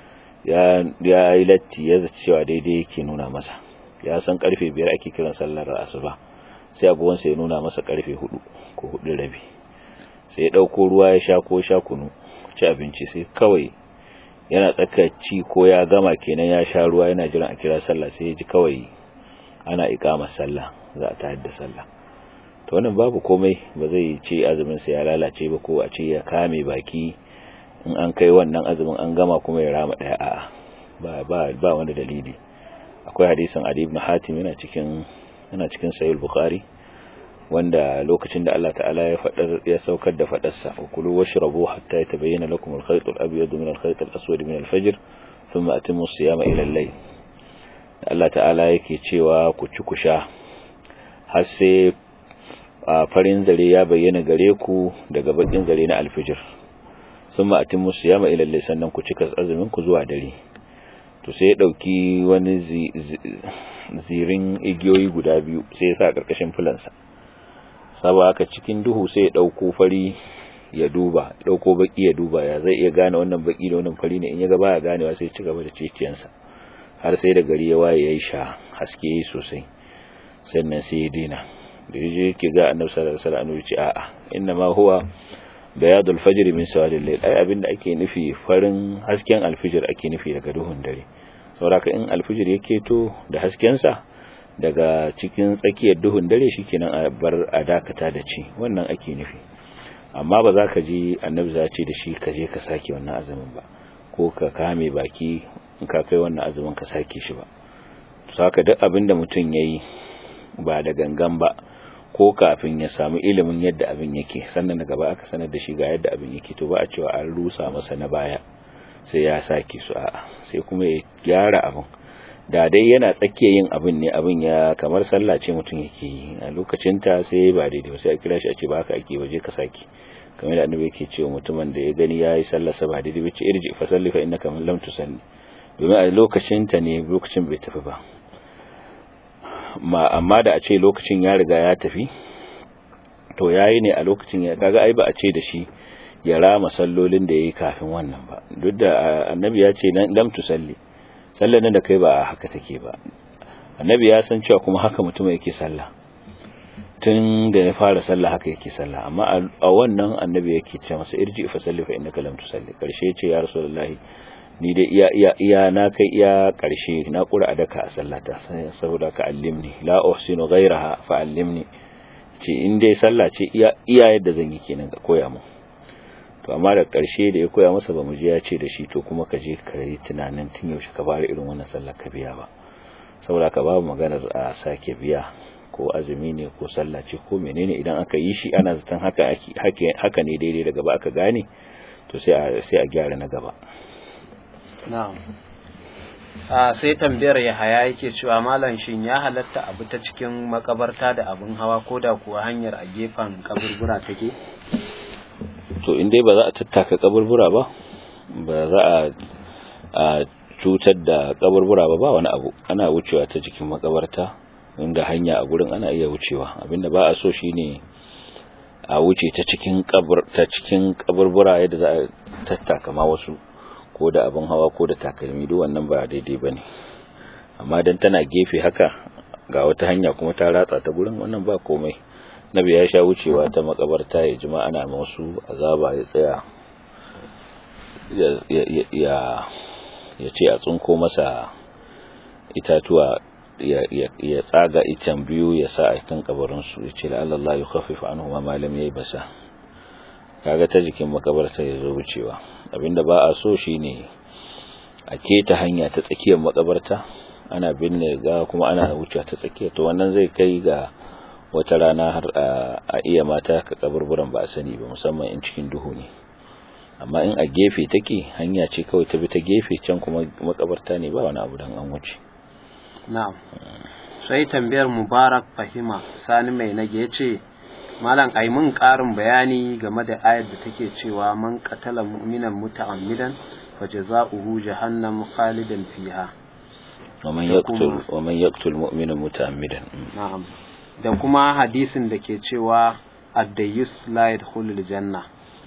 [SPEAKER 2] ya yi latti ya zaci cewa daidai yake nuna masa ya san karfe biyar ake kiran sallar asuba sai agogonsa ya nuna masa karfe hudu ko hudu rabi sai ya ɗauko ruwa ya sha ko sha kunu ci abinci sai kawai yana tsakaci ko ya gama kenan ya sha ruwa yana jiran a kira sallah sai ya ji kawai ana iqamar sallah za a tayar da sallah to wannan babu komai ba zai ce azumin sa ya lalace ba ko a ce ya kame baki in an kai wannan azumin an gama kuma ya rama daya a'a ba ba ba wanda dalili akwai hadisin Ali ibn Hatim yana cikin yana cikin sahih bukhari wanda lokacin da Allah ta'ala ya fadar ya saukar da fadarsa wa kulu washrabu hatta yatabayyana lakum al-khayt al-abyad min al-khayt al-aswad min al-fajr thumma atimmu as-siyama ila al-layl Allah ta'ala yake cewa ku ci ku sha har sai farin zare ya bayyana gare ku daga bakin zare na al-fajr thumma atimmu as-siyama ila al-layl sannan ku cika azumin ku zuwa dare to sai ya dauki wani zirin igiyoyi guda biyu sai ya sa karkashin fulansa saba haka cikin duhu sai ya dauko fari ya duba dauko baki ya duba ya zai iya gane wannan baki da wannan fari ne in ya ga baya ganewa sai ya ci gaba da ciciyansa har sai da gari ya waye yayi sha haske yayi sosai sannan sai ya dina da yaje yake ga annabi sallallahu alaihi wasallam ya ce a'a inna ma huwa bayadul fajr min sawadil layl ai abinda ake nufi farin hasken alfijir ake nufi daga duhun dare saboda in alfijir yake to da hasken sa daga cikin tsakiyar duhun dare shikenan a bar a dakata da ci wannan ake nufi amma ba za ka ji annabi za ce da shi ka je ka sake wannan azumin ba ko ka kame baki in ka kai wannan azumin ka sake shi ba saka duk abin da mutum yayi ba da gangan ba ko kafin ya samu ilimin yadda abin yake sannan daga ba aka sanar da shi ga yadda abin yake to ba a cewa an rusa masa na baya sai ya sake su a'a sai kuma ya gyara abin da dai yana tsakiya yin abin ne abin ya kamar sallah ce mutum yake yi a lokacin ta sai ba daidai sai a kira shi a ce ba haka ake waje ka saki kamar da annabi yake cewa mutumin da ya gani yayi sallar sa ba daidai bace irji fa salli fa innaka lam tusalli domin a lokacin ta ne lokacin bai tafi ba ma amma da a ce lokacin ya riga ya tafi to yayi ne a lokacin ya kaga ai ba a ce da shi ya rama sallolin da yayi kafin wannan ba duk da annabi ya ce lam tusalli sallar nan da kai ba haka take ba annabi ya san cewa kuma haka mutum yake sallah tun da ya fara sallah haka yake sallah amma a wannan annabi yake ce masa irji fa salli fa innaka lam tusalli karshe ya ce ya rasulullahi ni dai iya iya iya na kai iya karshe na kura a daka a sallata saboda ka allimni la uhsinu ghayraha fa allimni ce in dai sallah ce iya iya yadda zan yi kenan ka koya mu to amma da karshe da ya koya masa ba mu je ya ce da shi to kuma ka je ka yi tunanin tun yaushe ka fara irin wannan sallar ka biya ba saboda ka babu maganar a sake biya ko azumi ne ko sallah ce ko menene idan aka yi shi ana zaton haka haka ne daidai daga ba aka gane to sai a sai a gyara na gaba
[SPEAKER 1] na'am a sai tambayar ya haya yake cewa malam shin ya halatta abu ta cikin makabarta da abin hawa ko da kuwa hanyar a gefen kaburbura take
[SPEAKER 2] to in dai ba za a tattaka kaburbura ba ba za a cutar da kaburbura ba ba wani abu ana wucewa ta cikin makabarta inda hanya a gurin ana iya wucewa abinda ba a so shine a wuce ta cikin kabur ta cikin kaburbura yadda za a tattaka ma wasu ko da abin hawa ko da takalmi duk wannan ba daidai bane amma dan tana gefe haka ga wata hanya kuma ta ratsa ta gurin wannan ba komai nabi ya sha wucewa ta makabarta ya jima ana masu azaba ya tsaya ya ya ce a tsunko masa itatuwa ya tsaga itan biyu ya sa a kan kabarinsu ya ce la'allallah ya khafifa anhu ma malam yayi basa kaga ta jikin makabarta ya zo wucewa abinda ba a so shine a keta hanya ta tsakiyar makabarta ana binne ga kuma ana wucewa ta tsakiya to wannan zai kai ga wata rana har a iya mata ka kaburburan ba a sani ba musamman in cikin duhu ne amma in a gefe take hanya ce kawai ta bi ta gefe can kuma makabarta ne ba wani abu dan an wuce
[SPEAKER 1] na'am sai tambayar mubarak fahima sani mai nage yace malam ai mun karin bayani game da ayar da take cewa man qatala mu'minan muta'ammidan fajaza'uhu jahannam khalidan fiha
[SPEAKER 2] ومن يقتل ومن يقتل مؤمنا متعمدا
[SPEAKER 1] na'am da kuma hadisin da ke cewa ad-dayyus la yadkhulul janna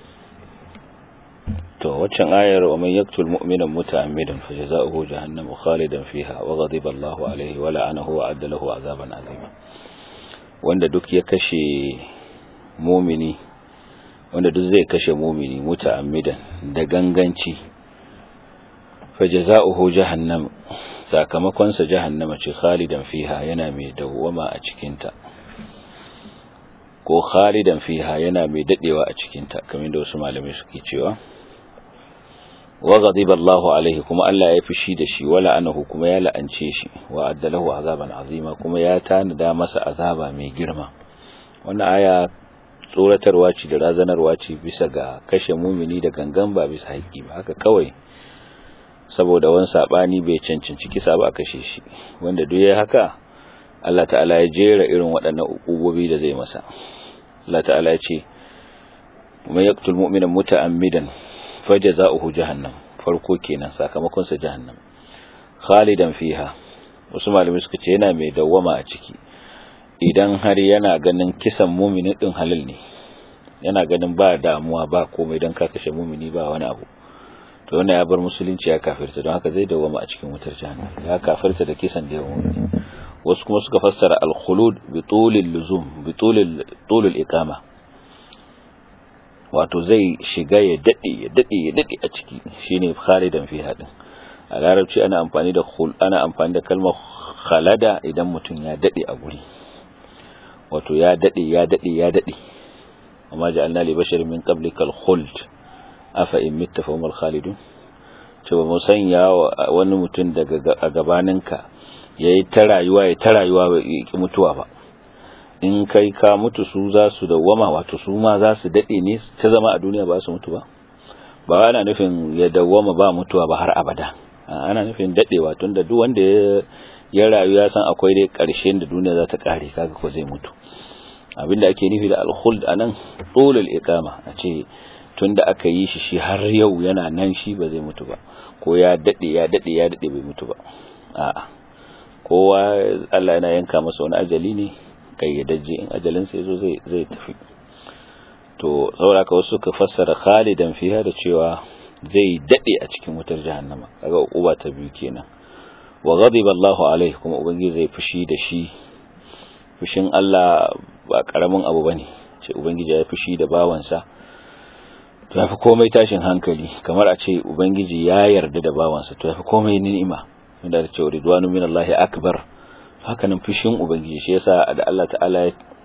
[SPEAKER 2] to waccan ayar wa man yaqtul mu'mina muta'ammidan fajaza'uhu jahannam khalidan fiha wa ghadiba Allahu alayhi wa la'anahu wa adda lahu azaban azima wanda duk ya kashe mumini wanda duk zai kashe mumini muta'ammidan da ganganci fajaza'uhu jahannam sakamakon sa jahannama ce khalidan fiha yana mai dawwama a cikin ta ko khalidan fiha yana mai dadewa a cikin ta kamar da wasu malamai suke cewa wa ghadiba Allahu alaihi kuma Allah ya fishi da shi wala anahu kuma ya la'ance shi wa addalahu azaban azima kuma ya tanada masa azaba mai girma wannan aya tsoratarwa ce da razanarwa ce bisa ga kashe mumini da gangan ba bisa haƙi ba haka kawai saboda wani sabani bai cancanci kisa ba a kashe shi wanda duk yayi haka Allah ta'ala ya jera irin waɗannan ukubobi da zai masa Allah ta'ala ya ce man yaqtul mu'mina muta'ammidan fajaza'uhu jahannam farko kenan sakamakon sa jahannam khalidan fiha wasu malamai suka ce yana mai dawwama a ciki idan har yana ganin kisan mumini din halal ne yana ganin ba damuwa ba komai dan ka kashe mumini ba wani abu to wannan ya bar musulunci ya kafirta don haka zai dawwama a cikin wutar jahannam ya kafirta da kisan da yawan mumini wasu kuma suka fassara al-khulud bi tulil luzum bi tulil tulil iqama wato zai shiga ya dade ya dade ya dade a ciki shine khalidan fi hadin a larabci ana amfani da khul ana amfani da kalmar khalada idan mutum ya dade a guri wato ya dade ya dade ya dade amma ja'alna li basharin min qablikal khuld afa in mitta fa humul khalidun cewa mu sanya wani mutum daga a gabaninka yayi ta rayuwa ya ta rayuwa ba ki mutuwa ba in kai ka mutu su za su dawwama wato su ma za su dade ne ta zama a duniya ba su mutu ba ba ana nufin ya dawwama ba mutuwa ba har abada ana nufin dadewa tunda duk wanda ya rayu ya san akwai dai karshen da duniya za ta kare kaga ko zai mutu abinda ake nufi da al-khuld anan tulul iqama a ce tunda aka yi shi shi har yau yana nan shi ba zai mutu ba ko ya dade ya dade ya dade bai mutu ba a'a kowa Allah yana yanka masa wani ajali ne kayyadajje in ajalin sa yazo zai zai tafi to saboda wasu suka fassara khalidan fiha da cewa zai dade a cikin wutar jahannama kaga uba ta biyu kenan wa ghadiba Allahu alaihi kuma ubangiji zai fushi da shi fushin Allah ba karamin abu bane ce ubangiji ya fushi da bawansa to yafi komai tashin hankali kamar a ce ubangiji ya yarda da bawansa to yafi komai ni'ima inda da cewa ridwanu minallahi akbar haka nan fushin ubangiji shi yasa da Allah ta'ala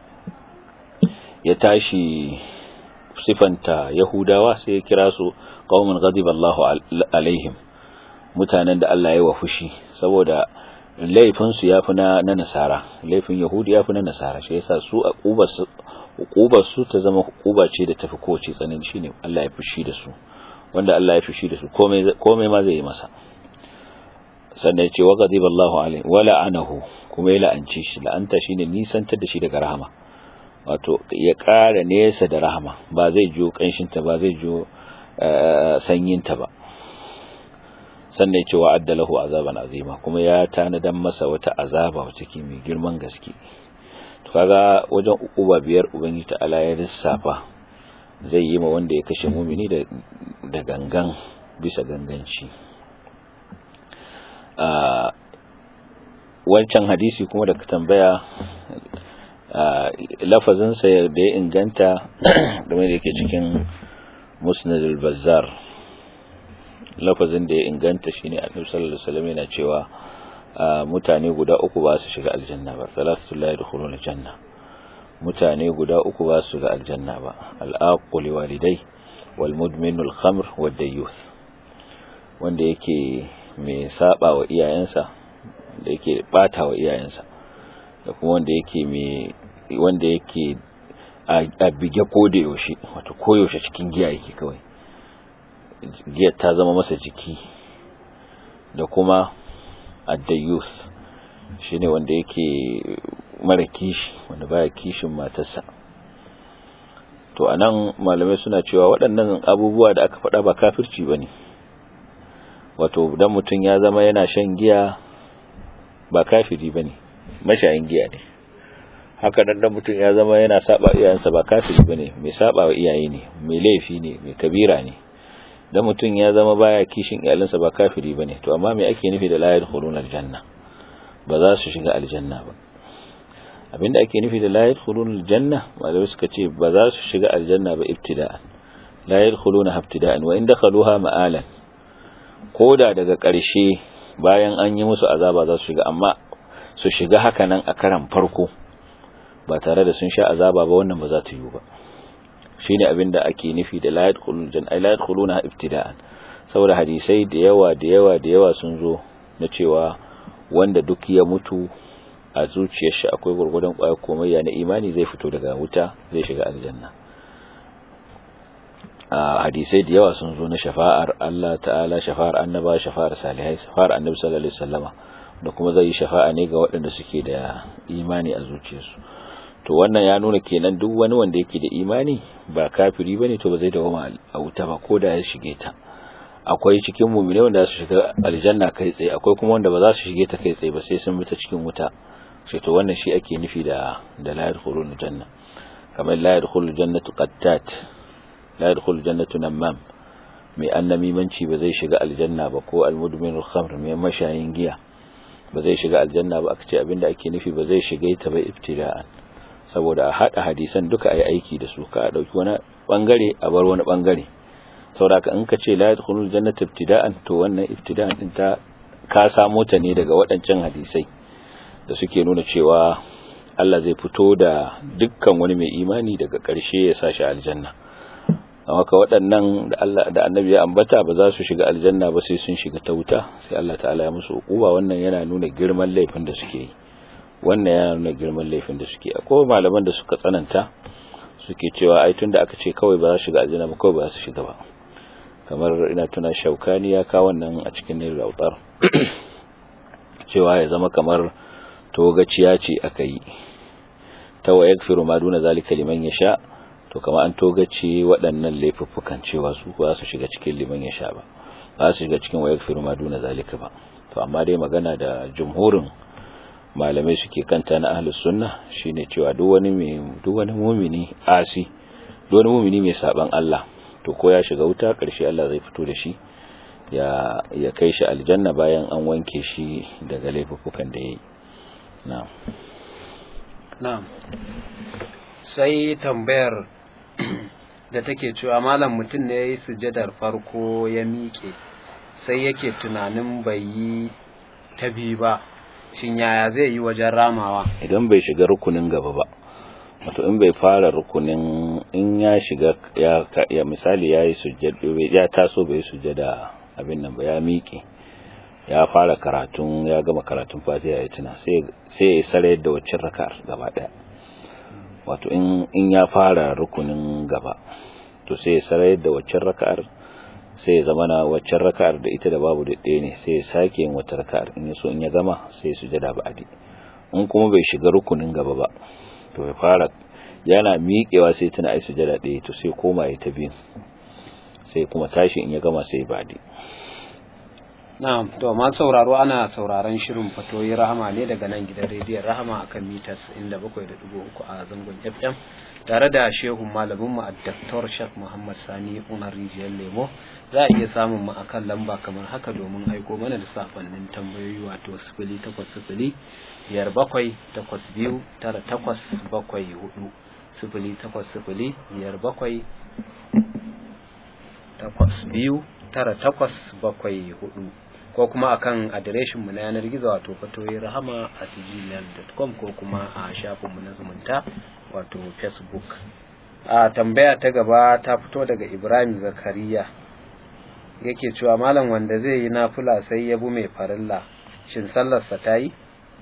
[SPEAKER 2] ya tashi sifanta yahudawa sai ya kira su qaumun ghadiballahu alaihim mutanen da Allah ya wa fushi saboda laifin su yafi na na nasara laifin yahudi yafi na nasara shi yasa su aqubar su hukubar su ta zama hukuba ce da tafi kowace tsanani shine Allah ya fushi da su wanda Allah ya fushi da su komai komai ma zai yi masa sannan ya ce wa ghadiba Allahu alaihi wa la'anahu kuma ya la'anci shi la'anta shine nisantar da shi daga rahama wato ya ƙara nesa da rahama ba zai jiyo kanshin ta ba zai jiyo sanyin ta ba sannan ya ce wa addalahu azaban azima kuma ya tanadan masa wata azaba wacce ke mai girman gaske to kaga wajen ukuba biyar ubangiji ta'ala ya lissafa zai yi ma wanda ya kashe mumini da da gangan bisa ganganci a wancan hadisi kuma da ka tambaya lafazinsa da ya inganta game da yake cikin musnad al-bazzar lafazin da ya inganta shine annabi sallallahu alaihi wasallam yana cewa mutane guda uku ba su shiga aljanna ba salatu la yadkhuluna aljanna mutane guda uku ba su shiga aljanna ba al-aqul walidai wal mudminu al-khamr wad dayyuth wanda yake mai saba wa iyayensa da yake bata wa iyayensa da kuma wanda yake mai wanda yake a bige ko da yaushe wato koyaushe cikin giya yake kawai giyar ta zama masa jiki da kuma addayus shine wanda yake mara kishi wanda baya kishin matarsa to anan malamai suna cewa waɗannan abubuwa da aka faɗa ba kafirci bane wato dan mutum ya zama yana shan giya ba kafiri bane mashayin giya ne haka dan dan mutum ya zama yana saba iyayensa ba kafiri bane mai saba wa iyaye ne mai laifi ne mai kabira ne dan mutum ya zama baya kishin iyalinsa ba kafiri bane to amma me ake nufi da la yadkhuluna aljanna ba za su shiga aljanna ba abinda ake nufi da la yadkhuluna aljanna malamai suka ce ba za su shiga aljanna ba ibtida'an la yadkhuluna ibtida'an wa in dakhaluha ma'alan koda daga ƙarshe bayan an yi musu azaba za su shiga amma su shiga haka nan a karan farko ba tare da sun sha azaba ba wannan ba za ta yi ba shine abin da ake nufi da la yadkhulun janna la yadkhuluna ibtida'an saboda hadisai da yawa da yawa da yawa sun zo na cewa wanda duk ya mutu a zuciyar shi akwai gurgurdan kwaya komayya na imani zai fito daga wuta zai shiga aljanna a hadisai da yawa sun zo na shafa'ar Allah ta'ala shafa'ar annaba shafa'ar salihai shafa'ar annabi sallallahu alaihi wasallama da kuma zai yi shafa'a ne ga waɗanda suke da imani a zuciyarsu to wannan ya nuna kenan duk wani wanda yake da imani ba kafiri bane to ba zai dawo a wuta ba ko da ya shige ta akwai cikin mu'mini wanda su shiga aljanna kai tsaye akwai kuma wanda ba za su shige ta kai tsaye ba sai sun bi ta cikin wuta sai to wannan shi ake nufi da da la yadkhulul janna kamar la yadkhulul jannatu qattat la yadkhulul jannatu namam mai annamimanci ba zai shiga aljanna ba ko almudminul khamr mai mashayin giya ba zai shiga aljanna ba aka ce abinda ake nufi ba zai shiga ta ba ibtida'an saboda a hada hadisan duka ayi aiki da su ka dauki wani bangare a bar wani bangare saboda in ka ce la yadkhulul jannata ibtida'an to wannan ibtida'an din ta ka samo ta ne daga waɗancan hadisai da suke nuna cewa Allah zai fito da dukkan wani mai imani daga ƙarshe ya sashi aljanna amma ka waɗannan da Allah da Annabi ya ambata ba za su shiga aljanna ba sai sun shiga ta wuta sai Allah ta'ala ya musu hukuma wannan yana nuna girman laifin da suke yi wannan yana nuna girman laifin da suke akwai malaman da suka tsananta suke cewa ai tunda aka ce kawai ba za su shiga aljanna ba kawai ba za su shiga ba kamar ina tuna shaukani ya kawo wannan a cikin nil rautar cewa ya zama kamar togaciya ce aka yi ta wa yakfiru ma duna zalika liman yasha to kamar an togace waɗannan laifuffukan cewa su ba su shiga cikin liman yasha ba ba su shiga cikin wa yakfiru ma duna zalika ba to amma dai magana da jumhurin malamai suke kanta na ahlus sunna shine cewa duk wani mai duk wani mu'mini asi duk wani mu'mini mai saban Allah to ko ya shiga wuta karshe Allah zai fito da shi ya ya kai shi aljanna bayan an wanke shi daga laifukan da yayi na'am
[SPEAKER 1] na'am sai tambayar da take cewa malam mutum ne yayi sujjadar farko ya miƙe sai yake tunanin bai yi ta biyu ba shin yaya zai yi wajen ramawa
[SPEAKER 2] idan bai shiga rukunin gaba ba wato in bai fara rukunin in ya shiga ya, ya misali ya yi sujjada ya taso bai sujjada abin nan ba ya miƙe ya fara karatun ya gama karatun fatiha ya tuna sai sai ya sare da waccan raka'ar gaba daya wato in in ya fara rukunin gaba to sai ya sare da waccan raka'ar sai ya zama na waccan raka'ar da ita da babu da ɗaya ne sai ya sake yin wata raka'ar in ya so in ya gama sai ya sujada ba'adi in kuma bai shiga rukunin gaba ba to ya fara yana miƙewa sai tuna ai sujada ɗaya to sai koma ya ta biyu sai kuma tashi in ya gama sai ba'adi
[SPEAKER 1] Na'am, to ma sauraro ana sauraron shirin fatoyi rahama ne daga nan gidan rediyon rahama akan mitas 97.3 a zangon FM tare da shehun malamin mu Dr. Sheikh Muhammad Sani Umar Rijiyar Lemo za a iya samun mu akan lamba kamar haka domin aiko mana da safannin tambayoyi wato 0800 biyar bakwai takwas biyu tara takwas bakwai hudu sifili takwas sifili biyar bakwai takwas biyu tara takwas bakwai hudu ko kuma akan adireshin mu na yanar gizo wato fatoyi rahama a gmail.com ko kuma a shafin mu na zumunta wato facebook a tambaya ta gaba ta fito daga ibrahim zakariya yake cewa malam wanda zai yi nafula sai ya bu mai farilla shin sallarsa ta yi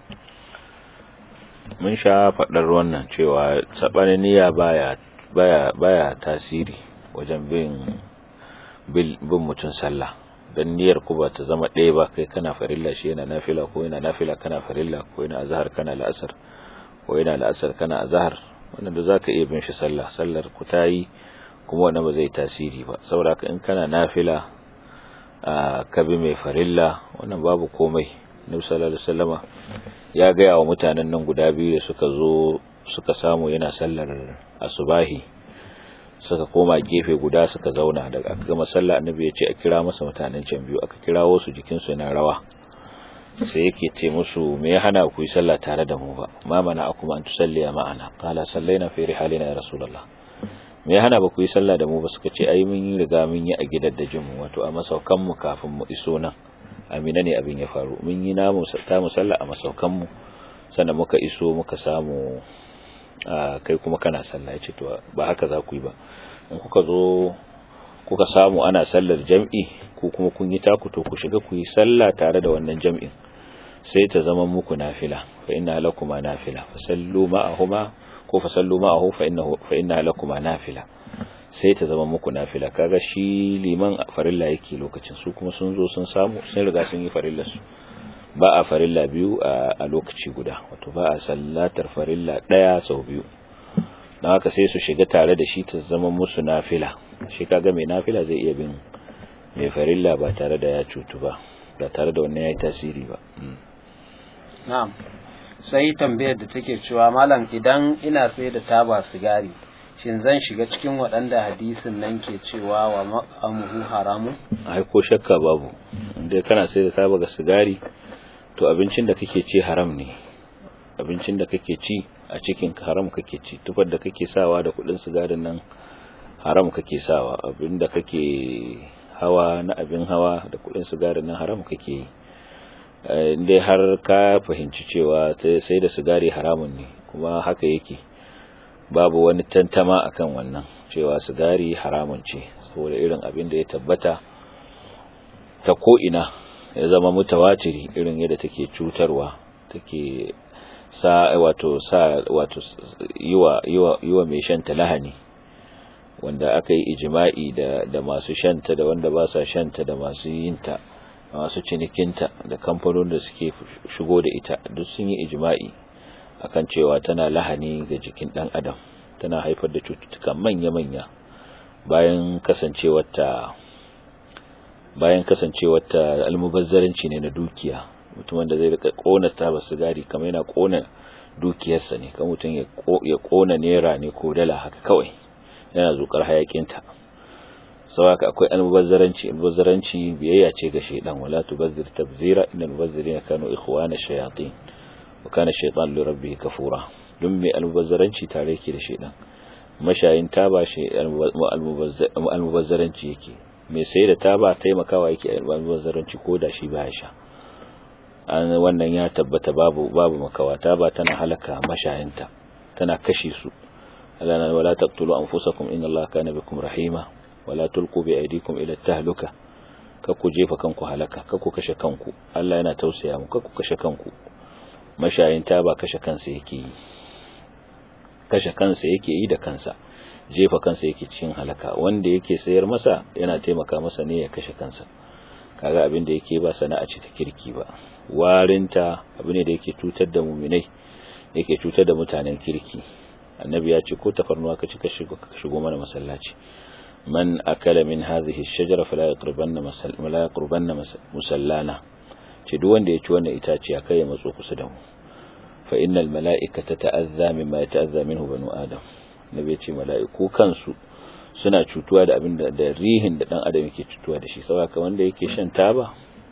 [SPEAKER 2] mun sha faɗar wannan cewa saɓanin niyya baya baya baya tasiri wajen bin bin mutum sallah dan niyyar ku ba ta zama ɗaya ba kai kana farilla shi yana nafila ko yana nafila kana farilla ko yana azhar kana la'asar ko yana la'asar kana azhar wannan da zaka iya bin shi sallah sallar ku ta yi kuma wannan ba zai tasiri ba saboda in kana nafila ka bi mai farilla wannan babu komai Nabi sallallahu alaihi wasallama ya ga wa mutanen nan guda biyu da suka zo suka samu yana sallar asubahi suka koma gefe guda suka zauna daga aka gama sallah annabi ya ce a kira masa mutanen can biyu aka kirawo su jikin su yana rawa sai yake ce musu me ya hana ku yi sallah tare da mu ba ma mana akuma an tusalliya ma'ana qala sallaina fi rihalina ya rasulullah me ya hana ba ku yi sallah da mu ba suka ce ai mun yi riga mun yi a gidan da jinmu wato a masaukan mu kafin mu iso nan amina ne abin ya faru mun yi namu ta mu sallah a masaukan mu sannan muka iso muka samu kai kuma kana sallah ya ce to ba haka za ku yi ba in kuka zo kuka samu ana sallar jam'i ko kuma kun yi taku to ku shiga ku yi sallah tare da wannan jam'in sai ta zama muku nafila fa inna lakuma nafila fa sallu ma'ahuma ko fa sallu ma'ahu fa innahu fa inna lakuma nafila sai ta zama muku nafila kaga shi liman farilla yake lokacin su kuma sun zo sun samu sun riga sun yi farillar su ba a farilla biyu a lokaci guda wato ba a sallatar farilla daya sau biyu don haka sai su shiga tare da shi ta zama musu nafila shi kaga mai nafila zai iya bin mai farilla ba tare da ya cutu ba ba tare da wannan ya yi tasiri ba
[SPEAKER 1] na'am sai tambayar da take cewa malam idan ina sai da taba sigari shin zan shiga cikin waɗanda hadisin nan ke cewa wa ma'amuhu haramun
[SPEAKER 2] ai ko shakka babu inda kana sai da taba ga sigari to abincin da kake ci haram ne abincin da kake ci a cikin haram kake ci tufar da kake sawa da kudin sigarin nan haram kake sawa abin da kake hawa na abin hawa da kudin sigarin nan haram kake yi dai har ka fahimci cewa sai da sigari haramun ne kuma haka yake babu wani tantama akan wannan cewa sigari haramun ce saboda irin abin da ya tabbata ta ko'ina ya zama mutawatiri irin yadda take cutarwa take sa wato sa wato yiwa yiwa yiwa mai shanta lahani wanda aka yi ijma'i da da masu shanta da wanda ba sa shanta da masu yinta da masu cinikinta da kamfanonin da suke shigo da ita duk sun yi ijma'i akan cewa tana lahani ga jikin dan adam tana haifar da cututtuka manya-manya bayan kasancewarta bayan kasancewarta almubazzaranci ne na dukiya mutum wanda zai rika kona taba sigari kamar yana kona dukiyarsa ne kan mutum ya kona naira ne ko dala haka kawai yana zukar hayakinta sau haka akwai almubazzaranci almubazzaranci biyayya ce ga shaidan wala tubazzir tabzira innal mubazzirina kanu ikhwana shayatin wa kana shaytan li rabbihi kafura dun mai almubazzaranci tare yake da shaidan mashayin taba shi almubazzaranci yake mai sai da taba taimakawa yake almubazzaranci ko da shi baya sha an wannan ya tabbata babu babu makawa taba tana halaka mashayinta tana kashe su alana wala taqtulu anfusakum inna allaha kana bikum rahima wala tulqu bi aydikum ila tahluka ku jefa kanku halaka ku kashe kanku Allah yana tausaya muku ku kashe kanku mashayin taba kashe kansa yake yi kashe kansa yake yi da kansa jefa kansa yake cikin halaka wanda yake sayar masa yana taimaka masa ne ya kashe kansa kaga abin da yake ba sana'a ce ta kirki ba warinta abu ne da yake cutar da muminai yake cutar da mutanen kirki annabi ya ce ko tafarnuwa ka ci ka shigo mana masallaci man akala min hadhihi ash-shajara fala yaqrabanna la yaqrabanna musallana ce duk wanda ya ci wannan itaciya kai ya matso kusa da mu fa innal mala'ikata ta'azza mimma yata'azza minhu banu adam nabi ya ce mala'iku kansu suna cutuwa da abin da rihin da dan adam yake cutuwa da shi saboda wanda yake shan taba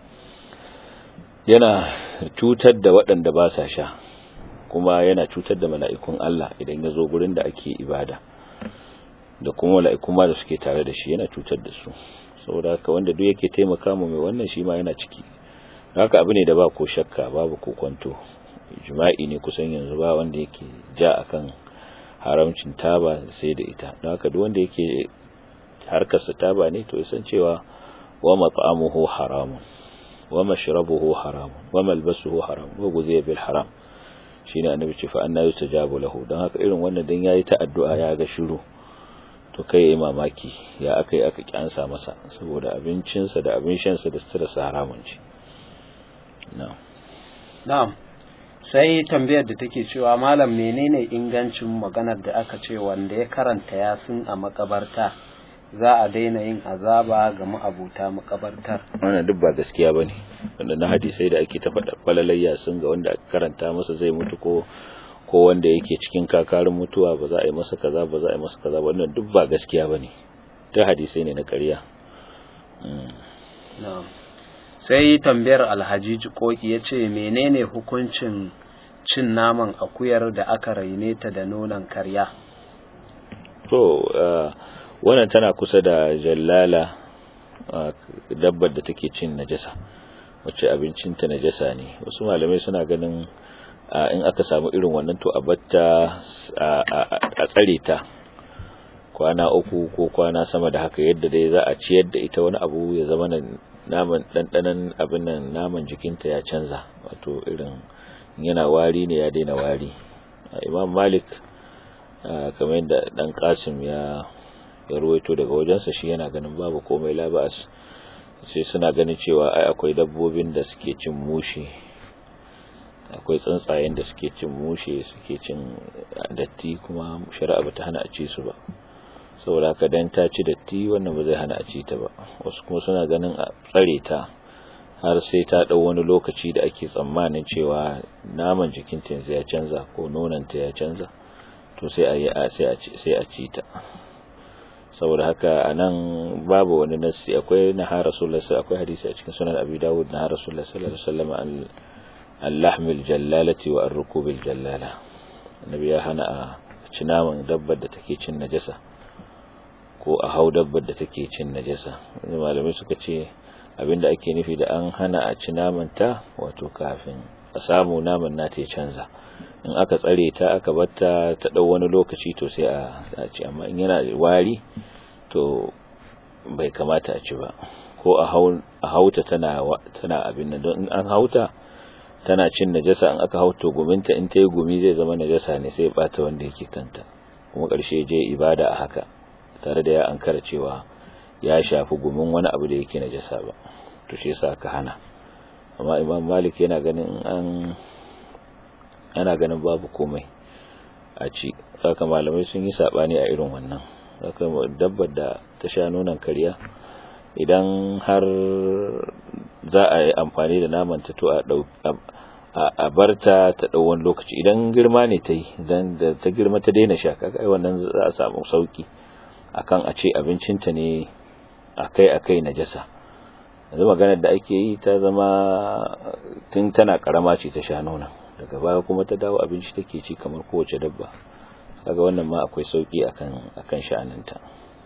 [SPEAKER 2] yana cutar da waɗanda ba sa sha kuma yana cutar da mala'ikun Allah idan ya zo gurin da ake ibada da kuma mala'ikun ma da suke tare da shi yana cutar da su saboda haka wanda duk yake taimaka mu mai wannan shi ma yana ciki haka abu ne da ba ko shakka babu ko kwanto jima'i ne kusan yanzu ba wanda yake ja akan haramcin taba sai da ita don haka duk wanda yake harkarsa taba ne to san cewa wa mat'amuhu haramun wa mashrabuhu haram wa malbasuhu haram wa guziya bil haram shine annabi ce fa anna yustajabu lahu dan haka irin wannan dan yayi ta addu'a ya ga shiru to kai yayi mamaki ya akai aka kyansa masa saboda abincinsa da abin shansa da sutura sa haramun ce na'am
[SPEAKER 1] na'am sai tambayar da take cewa malam menene ingancin maganar da aka ce wanda ya karanta yasin a makabarta za a daina yin azaba ga ma'abuta makabartar
[SPEAKER 2] wannan duk ba gaskiya bane wanda na hadisai da ake ta faɗa falalayya sun ga wanda aka karanta masa zai mutu ko ko wanda yake cikin kakarin mutuwa ba za a yi masa kaza ba za a yi masa kaza wannan duk ba gaskiya bane ta hadisai ne na ƙarya
[SPEAKER 1] sai tambayar alhaji koki ya ce menene hukuncin cin naman akuyar da aka raine ta da nonon karya
[SPEAKER 2] to wannan tana kusa da jallala dabbar da take cin najasa wacce abincinta najasa ne wasu malamai suna ganin in aka samu irin wannan to a batta a tsare ta kwana uku ko kwana sama da haka yadda dai za a ciyar da ita wani abu ya zama naman ɗanɗanan abin nan naman jikinta ya canza wato irin yana wari ne ya daina wari imam malik kamar yadda ɗan kasim ya ya ruwaito daga wajensa shi yana ganin babu komai labas sai suna ganin cewa ai akwai dabbobin da suke cin mushe akwai tsuntsayen da suke cin mushe suke cin datti kuma shari'a bata hana a ci su ba saboda haka dan ta ci datti wannan ba zai hana a ci ta ba wasu kuma suna ganin a tsare ta har sai ta dau wani lokaci da ake tsammanin cewa naman jikinta yanzu ya canza ko nonanta ya canza to sai a yi sai a ci sai a ci ta saboda haka anan babu wani nasi akwai na har rasulullah akwai hadisi a cikin sunan abi dawud na har rasulullah sallallahu alaihi wasallam al-lahm al-jallalati wa ar-rukub al-jallala annabi ya hana a ci naman dabbar da take cin najasa ko a hau dabbar da take cin najasa malamai suka ce abinda ake nufi da an hana a ci naman ta wato kafin a samu naman nata ya canza in aka tsare ta aka batta ta dau wani lokaci to sai a ci amma in yana wari to bai kamata a ci ba ko a hauta tana tana abin nan don in an hauta tana cin najasa in aka hauta guminta in ta yi gumi zai zama najasa ne sai bata wanda yake kanta kuma karshe je ibada a haka tare da ya ankara cewa ya shafi gumin wani abu da yake najasa ba to shi yasa aka hana amma imam malik yana ganin an ana ganin babu komai a ci haka malamai sun yi sabani a irin wannan haka dabbar da ta sha nonon kariya idan har za a yi amfani da naman ta to a a barta ta dau wani lokaci idan girma ne ta yi idan da ta girma ta daina sha kaga ai wannan za a samu sauki akan a ce abincinta ne akai akai najasa yanzu maganar da ake yi ta zama tun tana karama ce ta sha nonon daga baya kuma ta dawo abinci take ci kamar kowace dabba kaga wannan ma akwai sauki akan akan sha'aninta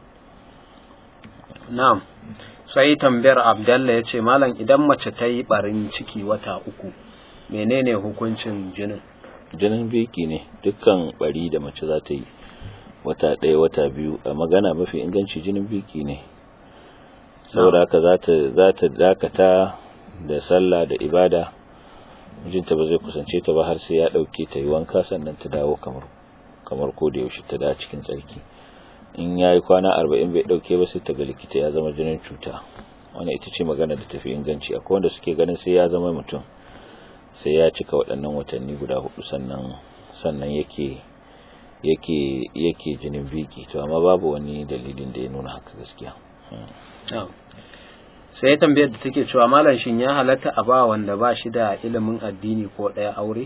[SPEAKER 1] na'am sai tambayar abdalla yace malam idan mace ta yi barin ciki wata uku menene hukuncin jinin
[SPEAKER 2] jinin biki ne dukkan bari da mace za ta yi wata ɗaya wata biyu a magana mafi inganci jinin biki ne saboda haka za ta za ta dakata da sallah da ibada mijinta ba zai kusance ta ba har sai ya dauke ta yi wanka sannan ta dawo kamar kamar ko da yaushe ta da cikin tsarki in yayi kwana 40 bai dauke ba sai ta ga likita ya zama jinin cuta wannan ita ce magana da tafi inganci akwai wanda suke ganin sai ya zama mutum sai ya cika waɗannan watanni guda hudu sannan sannan yake yake yake jinin biki to amma babu wani dalilin da ya nuna haka gaskiya
[SPEAKER 1] sai tambayar da take cewa malam shin ya halatta a ba wanda ba shi da ilimin addini ko ɗaya aure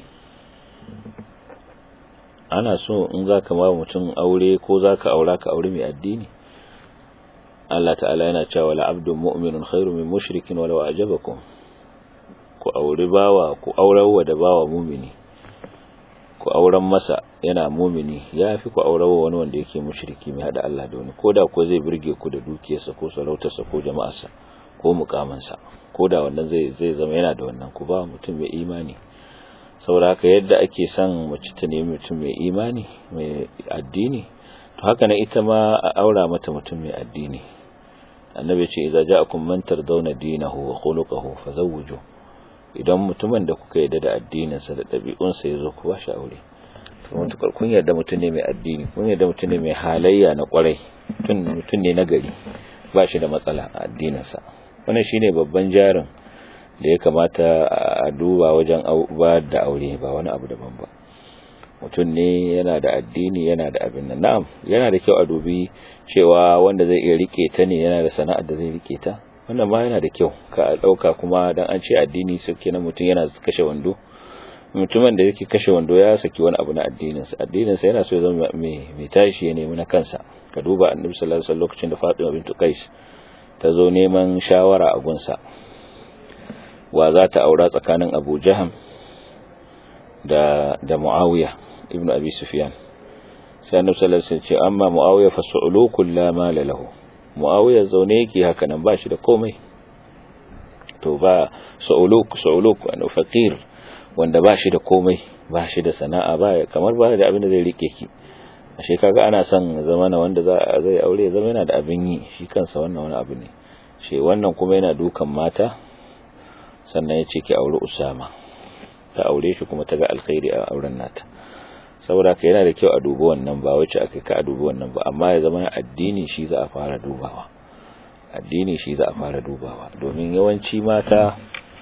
[SPEAKER 2] ana so in za ka ma mutum aure ko za ka aura ka aure mai addini Allah ta'ala yana cewa la abdun mu'minun khairu min mushrikin walau ajabakum ku aure bawa ku aurawa da bawa mumini ku auren masa yana mumini ya fi ku aurawa wani wanda yake mushriki mai hada Allah da wani koda ko zai burge ku da dukiyarsa ko sarautarsa ko jama'arsa ko mukamansa ko da wannan zai zai zama yana da wannan ku ba mutum mai imani saboda haka yadda ake son mace ta nemi mutum mai imani mai addini to haka na ita ma a aura mata mutum mai addini annabi ce idza ja'akum man tardawna dinahu wa khuluquhu fazawwiju idan mutumin da kuka yarda da addininsa da ɗabi'unsa ya zo ku ba shi aure to mutukar kun yarda mutum ne mai addini kun yarda mutum ne mai halayya na kwarai mutum ne na gari ba shi da matsala a addininsa wannan shine babban jarin da ya kamata a duba wajen ba da aure ba wani abu daban ba mutum ne yana da addini yana da abin nan na'am yana da kyau a dubi cewa wanda zai iya rike ta ne yana da sana'ar da zai rike ta wannan ma yana da kyau ka dauka kuma dan an ce addini sai kenan mutum yana kashe wando mutumin da yake kashe wando ya saki wani abu na addinin sa addinin sa yana so ya zama mai mai tashi ya nemi na kansa ka duba annabi sallallahu alaihi wasallam lokacin da Fatima bint Qais ta zo neman shawara a gunsa wa za ta aura tsakanin Abu Jaham da da Muawiya ibn Abi Sufyan sai annabi sallallahu alaihi wasallam ce amma muawiya fa su'ulukul la mala lahu muawiya zaune yake haka nan ba shi da komai to ba su'uluk su'uluk wani faqir wanda ba shi da komai ba shi da sana'a ba kamar ba da abin da zai rike ki ashe kaga ana son zamana wanda za zai aure zama yana da abin yi shi kansa wannan wani abu ne shi wannan kuma yana dukan mata sannan ya ce ki aure Usama ta aure shi kuma ta ga alkhairi a auren nata saboda ka yana da kyau a dubi wannan ba wacce aka ka a dubi wannan ba amma ya zama addini shi za a fara dubawa addini shi za a fara dubawa domin yawanci mata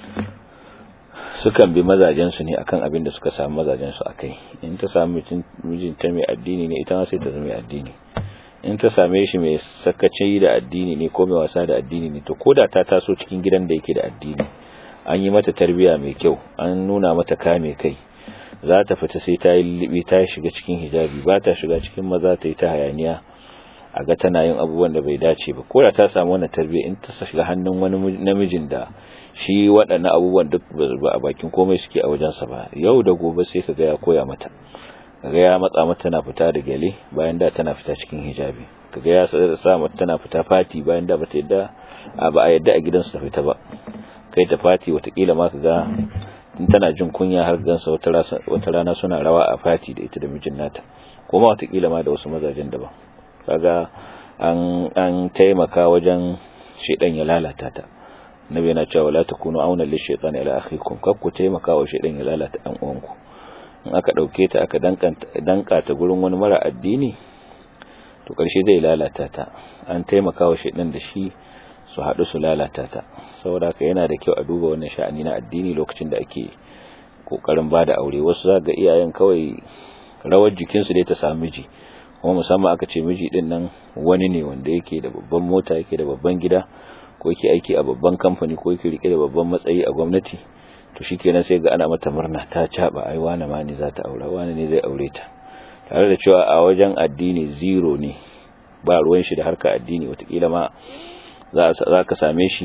[SPEAKER 2] sukan bi mazajensu ne akan abin da suka samu mazajensu akai in ta samu mijinta mai addini ne ita ma sai ta zama mai addini in ta same shi mai sakaci da addini ne ko mai wasa da addini ne to koda ta taso cikin gidan da yake da addini an yi mata tarbiya mai kyau an nuna mata kame kai za ta fita sai ta yi libi ta shiga cikin hijabi ba ta shiga cikin maza ta yi ta hayaniya a ga tana yin abubuwan da bai dace ba ko da ta samu wannan tarbiyya in ta shiga hannun wani namijin da shi waɗannan abubuwan duk ba a bakin komai suke a wajensa ba yau da gobe sai ka ga ya koya mata kaga ya matsa mata tana fita da gele bayan da tana fita cikin hijabi kaga ya sa mata tana fita fati bayan da bata yadda ba a yadda a gidansu ta fita ba kai ta fati watakila ma kaga in tana jin kunya har gansa wata rana suna rawa a fati da ita da mijin nata kuma watakila ma da wasu mazajen daban kaga an an taimaka wajen shedan ya lalata ta nabi yana cewa la takunu auna lish shaytan ila akhikum kar ku taimaka wa shedan ya lalata dan uwanku in aka dauke ta aka danka ta gurin wani mara addini to karshe zai lalata ta an taimaka wa shedan da shi su haɗu su lalata ta saboda haka yana da kyau a duba wannan sha'ani na addini lokacin da ake kokarin bada aure wasu za ga iyayen kawai rawar jikinsu dai ta samu miji kuma musamman aka ce miji din nan wani ne wanda yake da babban mota yake da babban gida ko yake aiki a babban kamfani ko yake rike da babban matsayi a gwamnati to shikenan sai ga ana mata murna ta caba ai wani ma ne za ta aure wani ne zai aure ta tare da cewa a wajen addini zero ne ba ruwan shi da harka addini watakila ma za ka same shi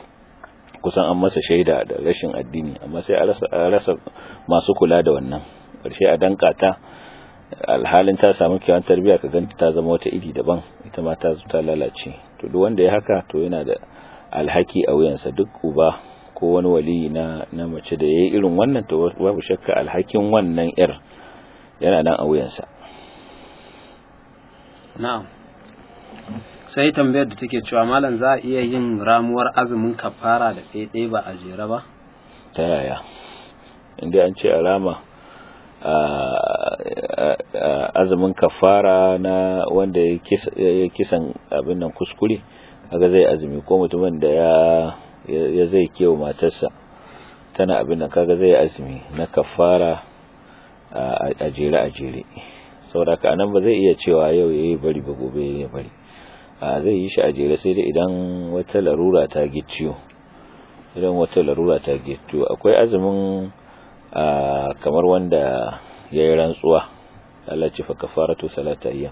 [SPEAKER 2] kusan an masa shaida da rashin addini amma sai a rasa masu kula da wannan ƙarshe a danka ta alhalin ta samu kyawun tarbiyya ka ganta ta zama wata iri daban ita ma ta ta lalace to duk wanda ya haka to yana da alhaki a wuyansa duk uba ko wani wali na na mace da yayi irin wannan to babu shakka alhakin wannan yar yana nan a wuyansa
[SPEAKER 1] na'am sai tambayar da take cewa malam za a iya yin ramuwar azumin kafara da ɗaiɗai ba a jere ba
[SPEAKER 2] ta yaya inda an ce a rama azumin kafara na wanda ya kisan abin nan kuskure kaga zai azumi ko mutumin da ya ya zai kewa matarsa tana abin nan kaga zai azumi na kafara a jere a jere saboda ka nan ba zai iya cewa yau yayi bari ba gobe yayi bari a zai yi shi a jere sai dai idan wata larura ta gicciyo idan wata larura ta gicciyo akwai azumin kamar wanda ya yi rantsuwa Allah ce fa kafaratu salata ayyam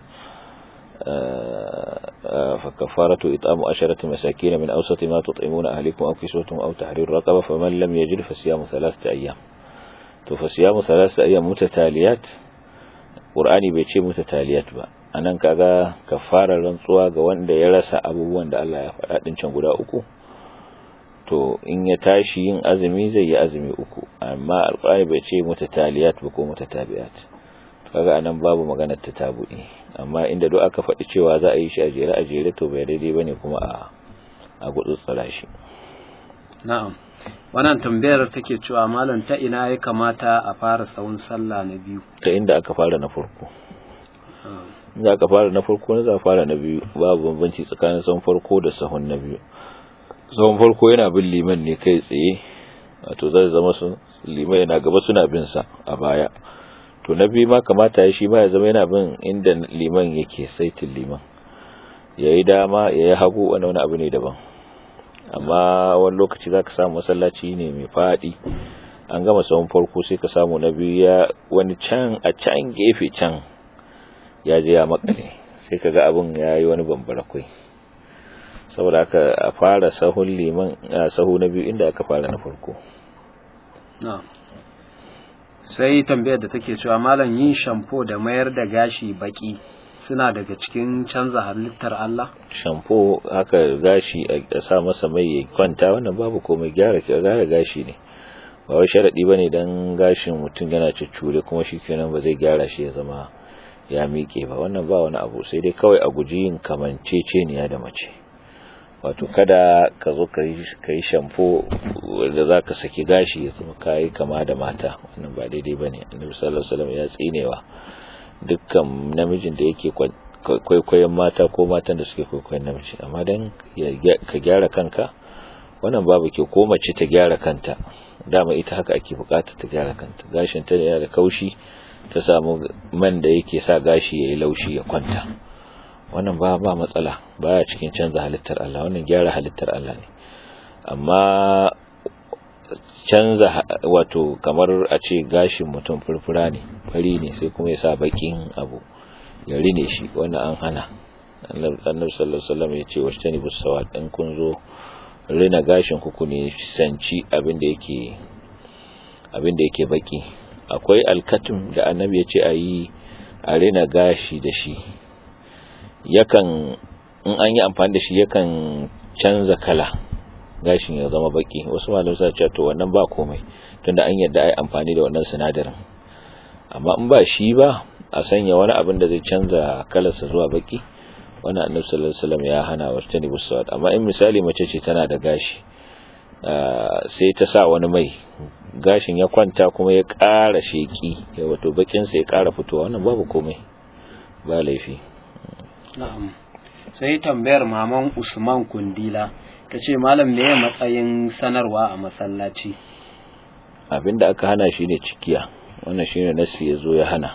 [SPEAKER 2] fa kafaratu it'amu asharati masakin min awsati ma tut'imuna ahlikum aw kiswatuhum aw tahrir raqaba faman lam yajid fa siyamu thalathati ayyam to fa siyamu thalathati ayyam mutataliyat qur'ani bai ce mutataliyat ba anan kaga kafarar rantsuwa ga wanda ya rasa abubuwan da Allah ya faɗa din can guda uku to in ya tashi yin azumi zai yi azumi uku amma alƙur'ani bai ce mutataliyat ba ko mutatabi'at kaga anan babu maganar tatabu'i amma inda duk aka faɗi cewa za a yi shi a jere a jere to bai daidai bane kuma a a gutsutsura shi
[SPEAKER 1] na'am wannan tambayar take cewa malam ta ina ya kamata a fara sawun sallah na biyu
[SPEAKER 2] ta inda aka fara na farko za ka fara na farko na za fara na biyu babu bambanci tsakanin sahun farko da sahun na biyu sahun farko yana bin liman ne kai tsaye wato zai zama su liman yana gaba suna bin sa a baya to na biyu ma kamata ya shi ma ya zama yana bin inda liman yake saitin liman ya yi dama ya yi hagu wani wani abu ne daban amma wani lokaci za ka samu masallaci ne mai faɗi an gama sahun farko sai ka samu na biyu ya wani can a can gefe can ya je ya makale sai ka ga abin ya yi wani bambara kwai saboda aka a fara sahun liman a sahu na biyu inda aka fara na farko
[SPEAKER 1] sai tambayar da take cewa malam yin shampo da mayar da gashi baki suna daga cikin canza halittar Allah
[SPEAKER 2] shampo haka gashi a sa masa mai ya kwanta wannan babu komai gyara gyara gashi ne ba wai sharadi bane dan gashin mutum yana cuccure kuma shikenan ba zai gyara shi ya zama ya miƙe ba wannan ba wani abu sai dai kawai a guji yin kamanceceniya da mace wato kada ka zo ka yi shampo da za ka saki gashi ya zama kayi kama da mata wannan ba daidai ba ne annabi sallallahu alaihi wasallam ya tsinewa dukkan namijin da yake kwaikwayon mata ko matan da suke kwaikwayon namiji amma dan ka gyara kanka wannan babu ke ko mace ta gyara kanta dama ita haka ake bukata ta gyara kanta gashin ta yana da kaushi ta samu man da yake sa gashi yayi laushi ya kwanta wannan ba ba matsala baya cikin canza halittar Allah wannan gyara halittar Allah ne amma canza wato kamar a ce gashin mutum furfura ne fari ne sai kuma ya sa bakin abu ya rine shi wannan an hana annabi sallallahu alaihi wasallam ya ce washtani busawat in kun zo rina gashin ku ne sanci abin da yake abin da yake baki akwai alkatum da annabi ya ce a yi a rina gashi da shi yakan in an yi amfani da shi yakan canza kala gashin ya zama baki wasu malamai suna cewa to wannan ba komai tunda an yadda ai amfani da wannan sinadarin amma in ba shi ba a sanya wani abin da zai canza kalarsa zuwa baki wannan annabi sallallahu alaihi wasallam ya hana wa tani busawat amma in misali mace ce tana da gashi sai ta sa wani mai gashin ya kwanta kuma ya ƙara sheki ya wato bakin sa ya ƙara fitowa wannan babu komai ba laifi
[SPEAKER 1] na'am sai tambayar maman Usman Kundila ta ce malam ne matsayin sanarwa a masallaci
[SPEAKER 2] abinda aka hana shi ne cikiya wannan shine nasi ya zo ya hana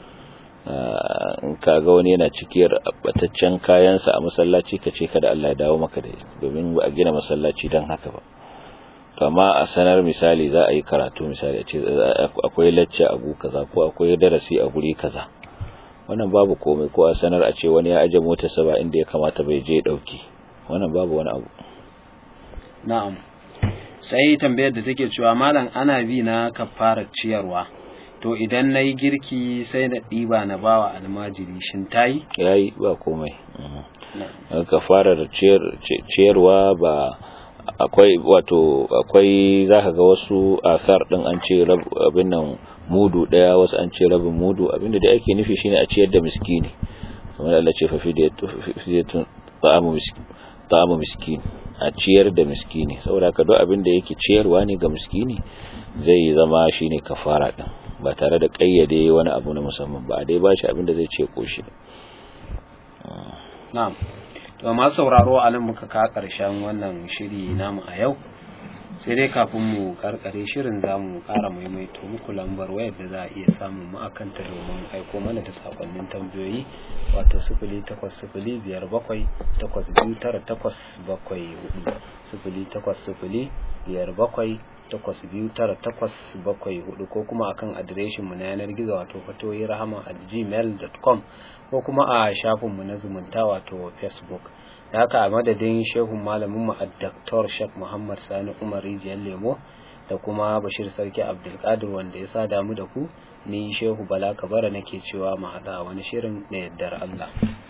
[SPEAKER 2] in kaga wani yana cikiyar bataccen kayansa a masallaci ka ce kada Allah ya dawo maka da domin ba a gina masallaci don haka ba to amma a sanar misali za a yi karatu misali a ce akwai lacce a gu kaza ko akwai darasi a guri kaza wannan babu komai ko a sanar a ce wani ya aje motarsa ba inda ya kamata bai je dauki wannan babu wani abu
[SPEAKER 1] na'am sai tambayar da take cewa malam ana bi na kafarar ciyarwa to idan na yi girki sai na ɗiba na bawa almajiri shin ta yi?
[SPEAKER 2] ya yi ba komai kafarar ciyarwa ba akwai wato akwai za ka ga wasu asar ɗin an ce abin nan mudu ɗaya wasu an ce rabin mudu abinda da ake nufi shine a ciyar da miskini kamar Allah ce fa fidiyatun ta'amu miskin a ciyar da miskini saboda ka duk abin da yake ciyarwa ne ga miskini zai zama shine kafara din ba tare da kayyade wani abu na musamman ba dai ba shi abin da zai ce koshi
[SPEAKER 1] na'am to ma sauraro a nan muka ka karshen wannan shiri namu a yau sai dai kafin mu karkare shirin za mu kara maimaito muku lambar wayar da za a iya samun mu akan ta domin aiko mana da sakonnin tambayoyi wato sifili takwas sifili biyar bakwai takwas biyu tara takwas bakwai hudu sifili takwas sifili biyar bakwai takwas biyu tara takwas bakwai hudu ko kuma akan adireshin mu na yanar gizo wato fatoyi rahama at gmail.com ko kuma a shafinmu na zumunta wato facebook da haka a madadin shehun malamin mu a Dr. Sheikh Muhammad Sani Umar Rijiyar Lemo da kuma Bashir Sarki Abdulkadir wanda ya sa damu da ku ni Shehu Bala Kabara nake cewa mu haɗa wani shirin da yaddar Allah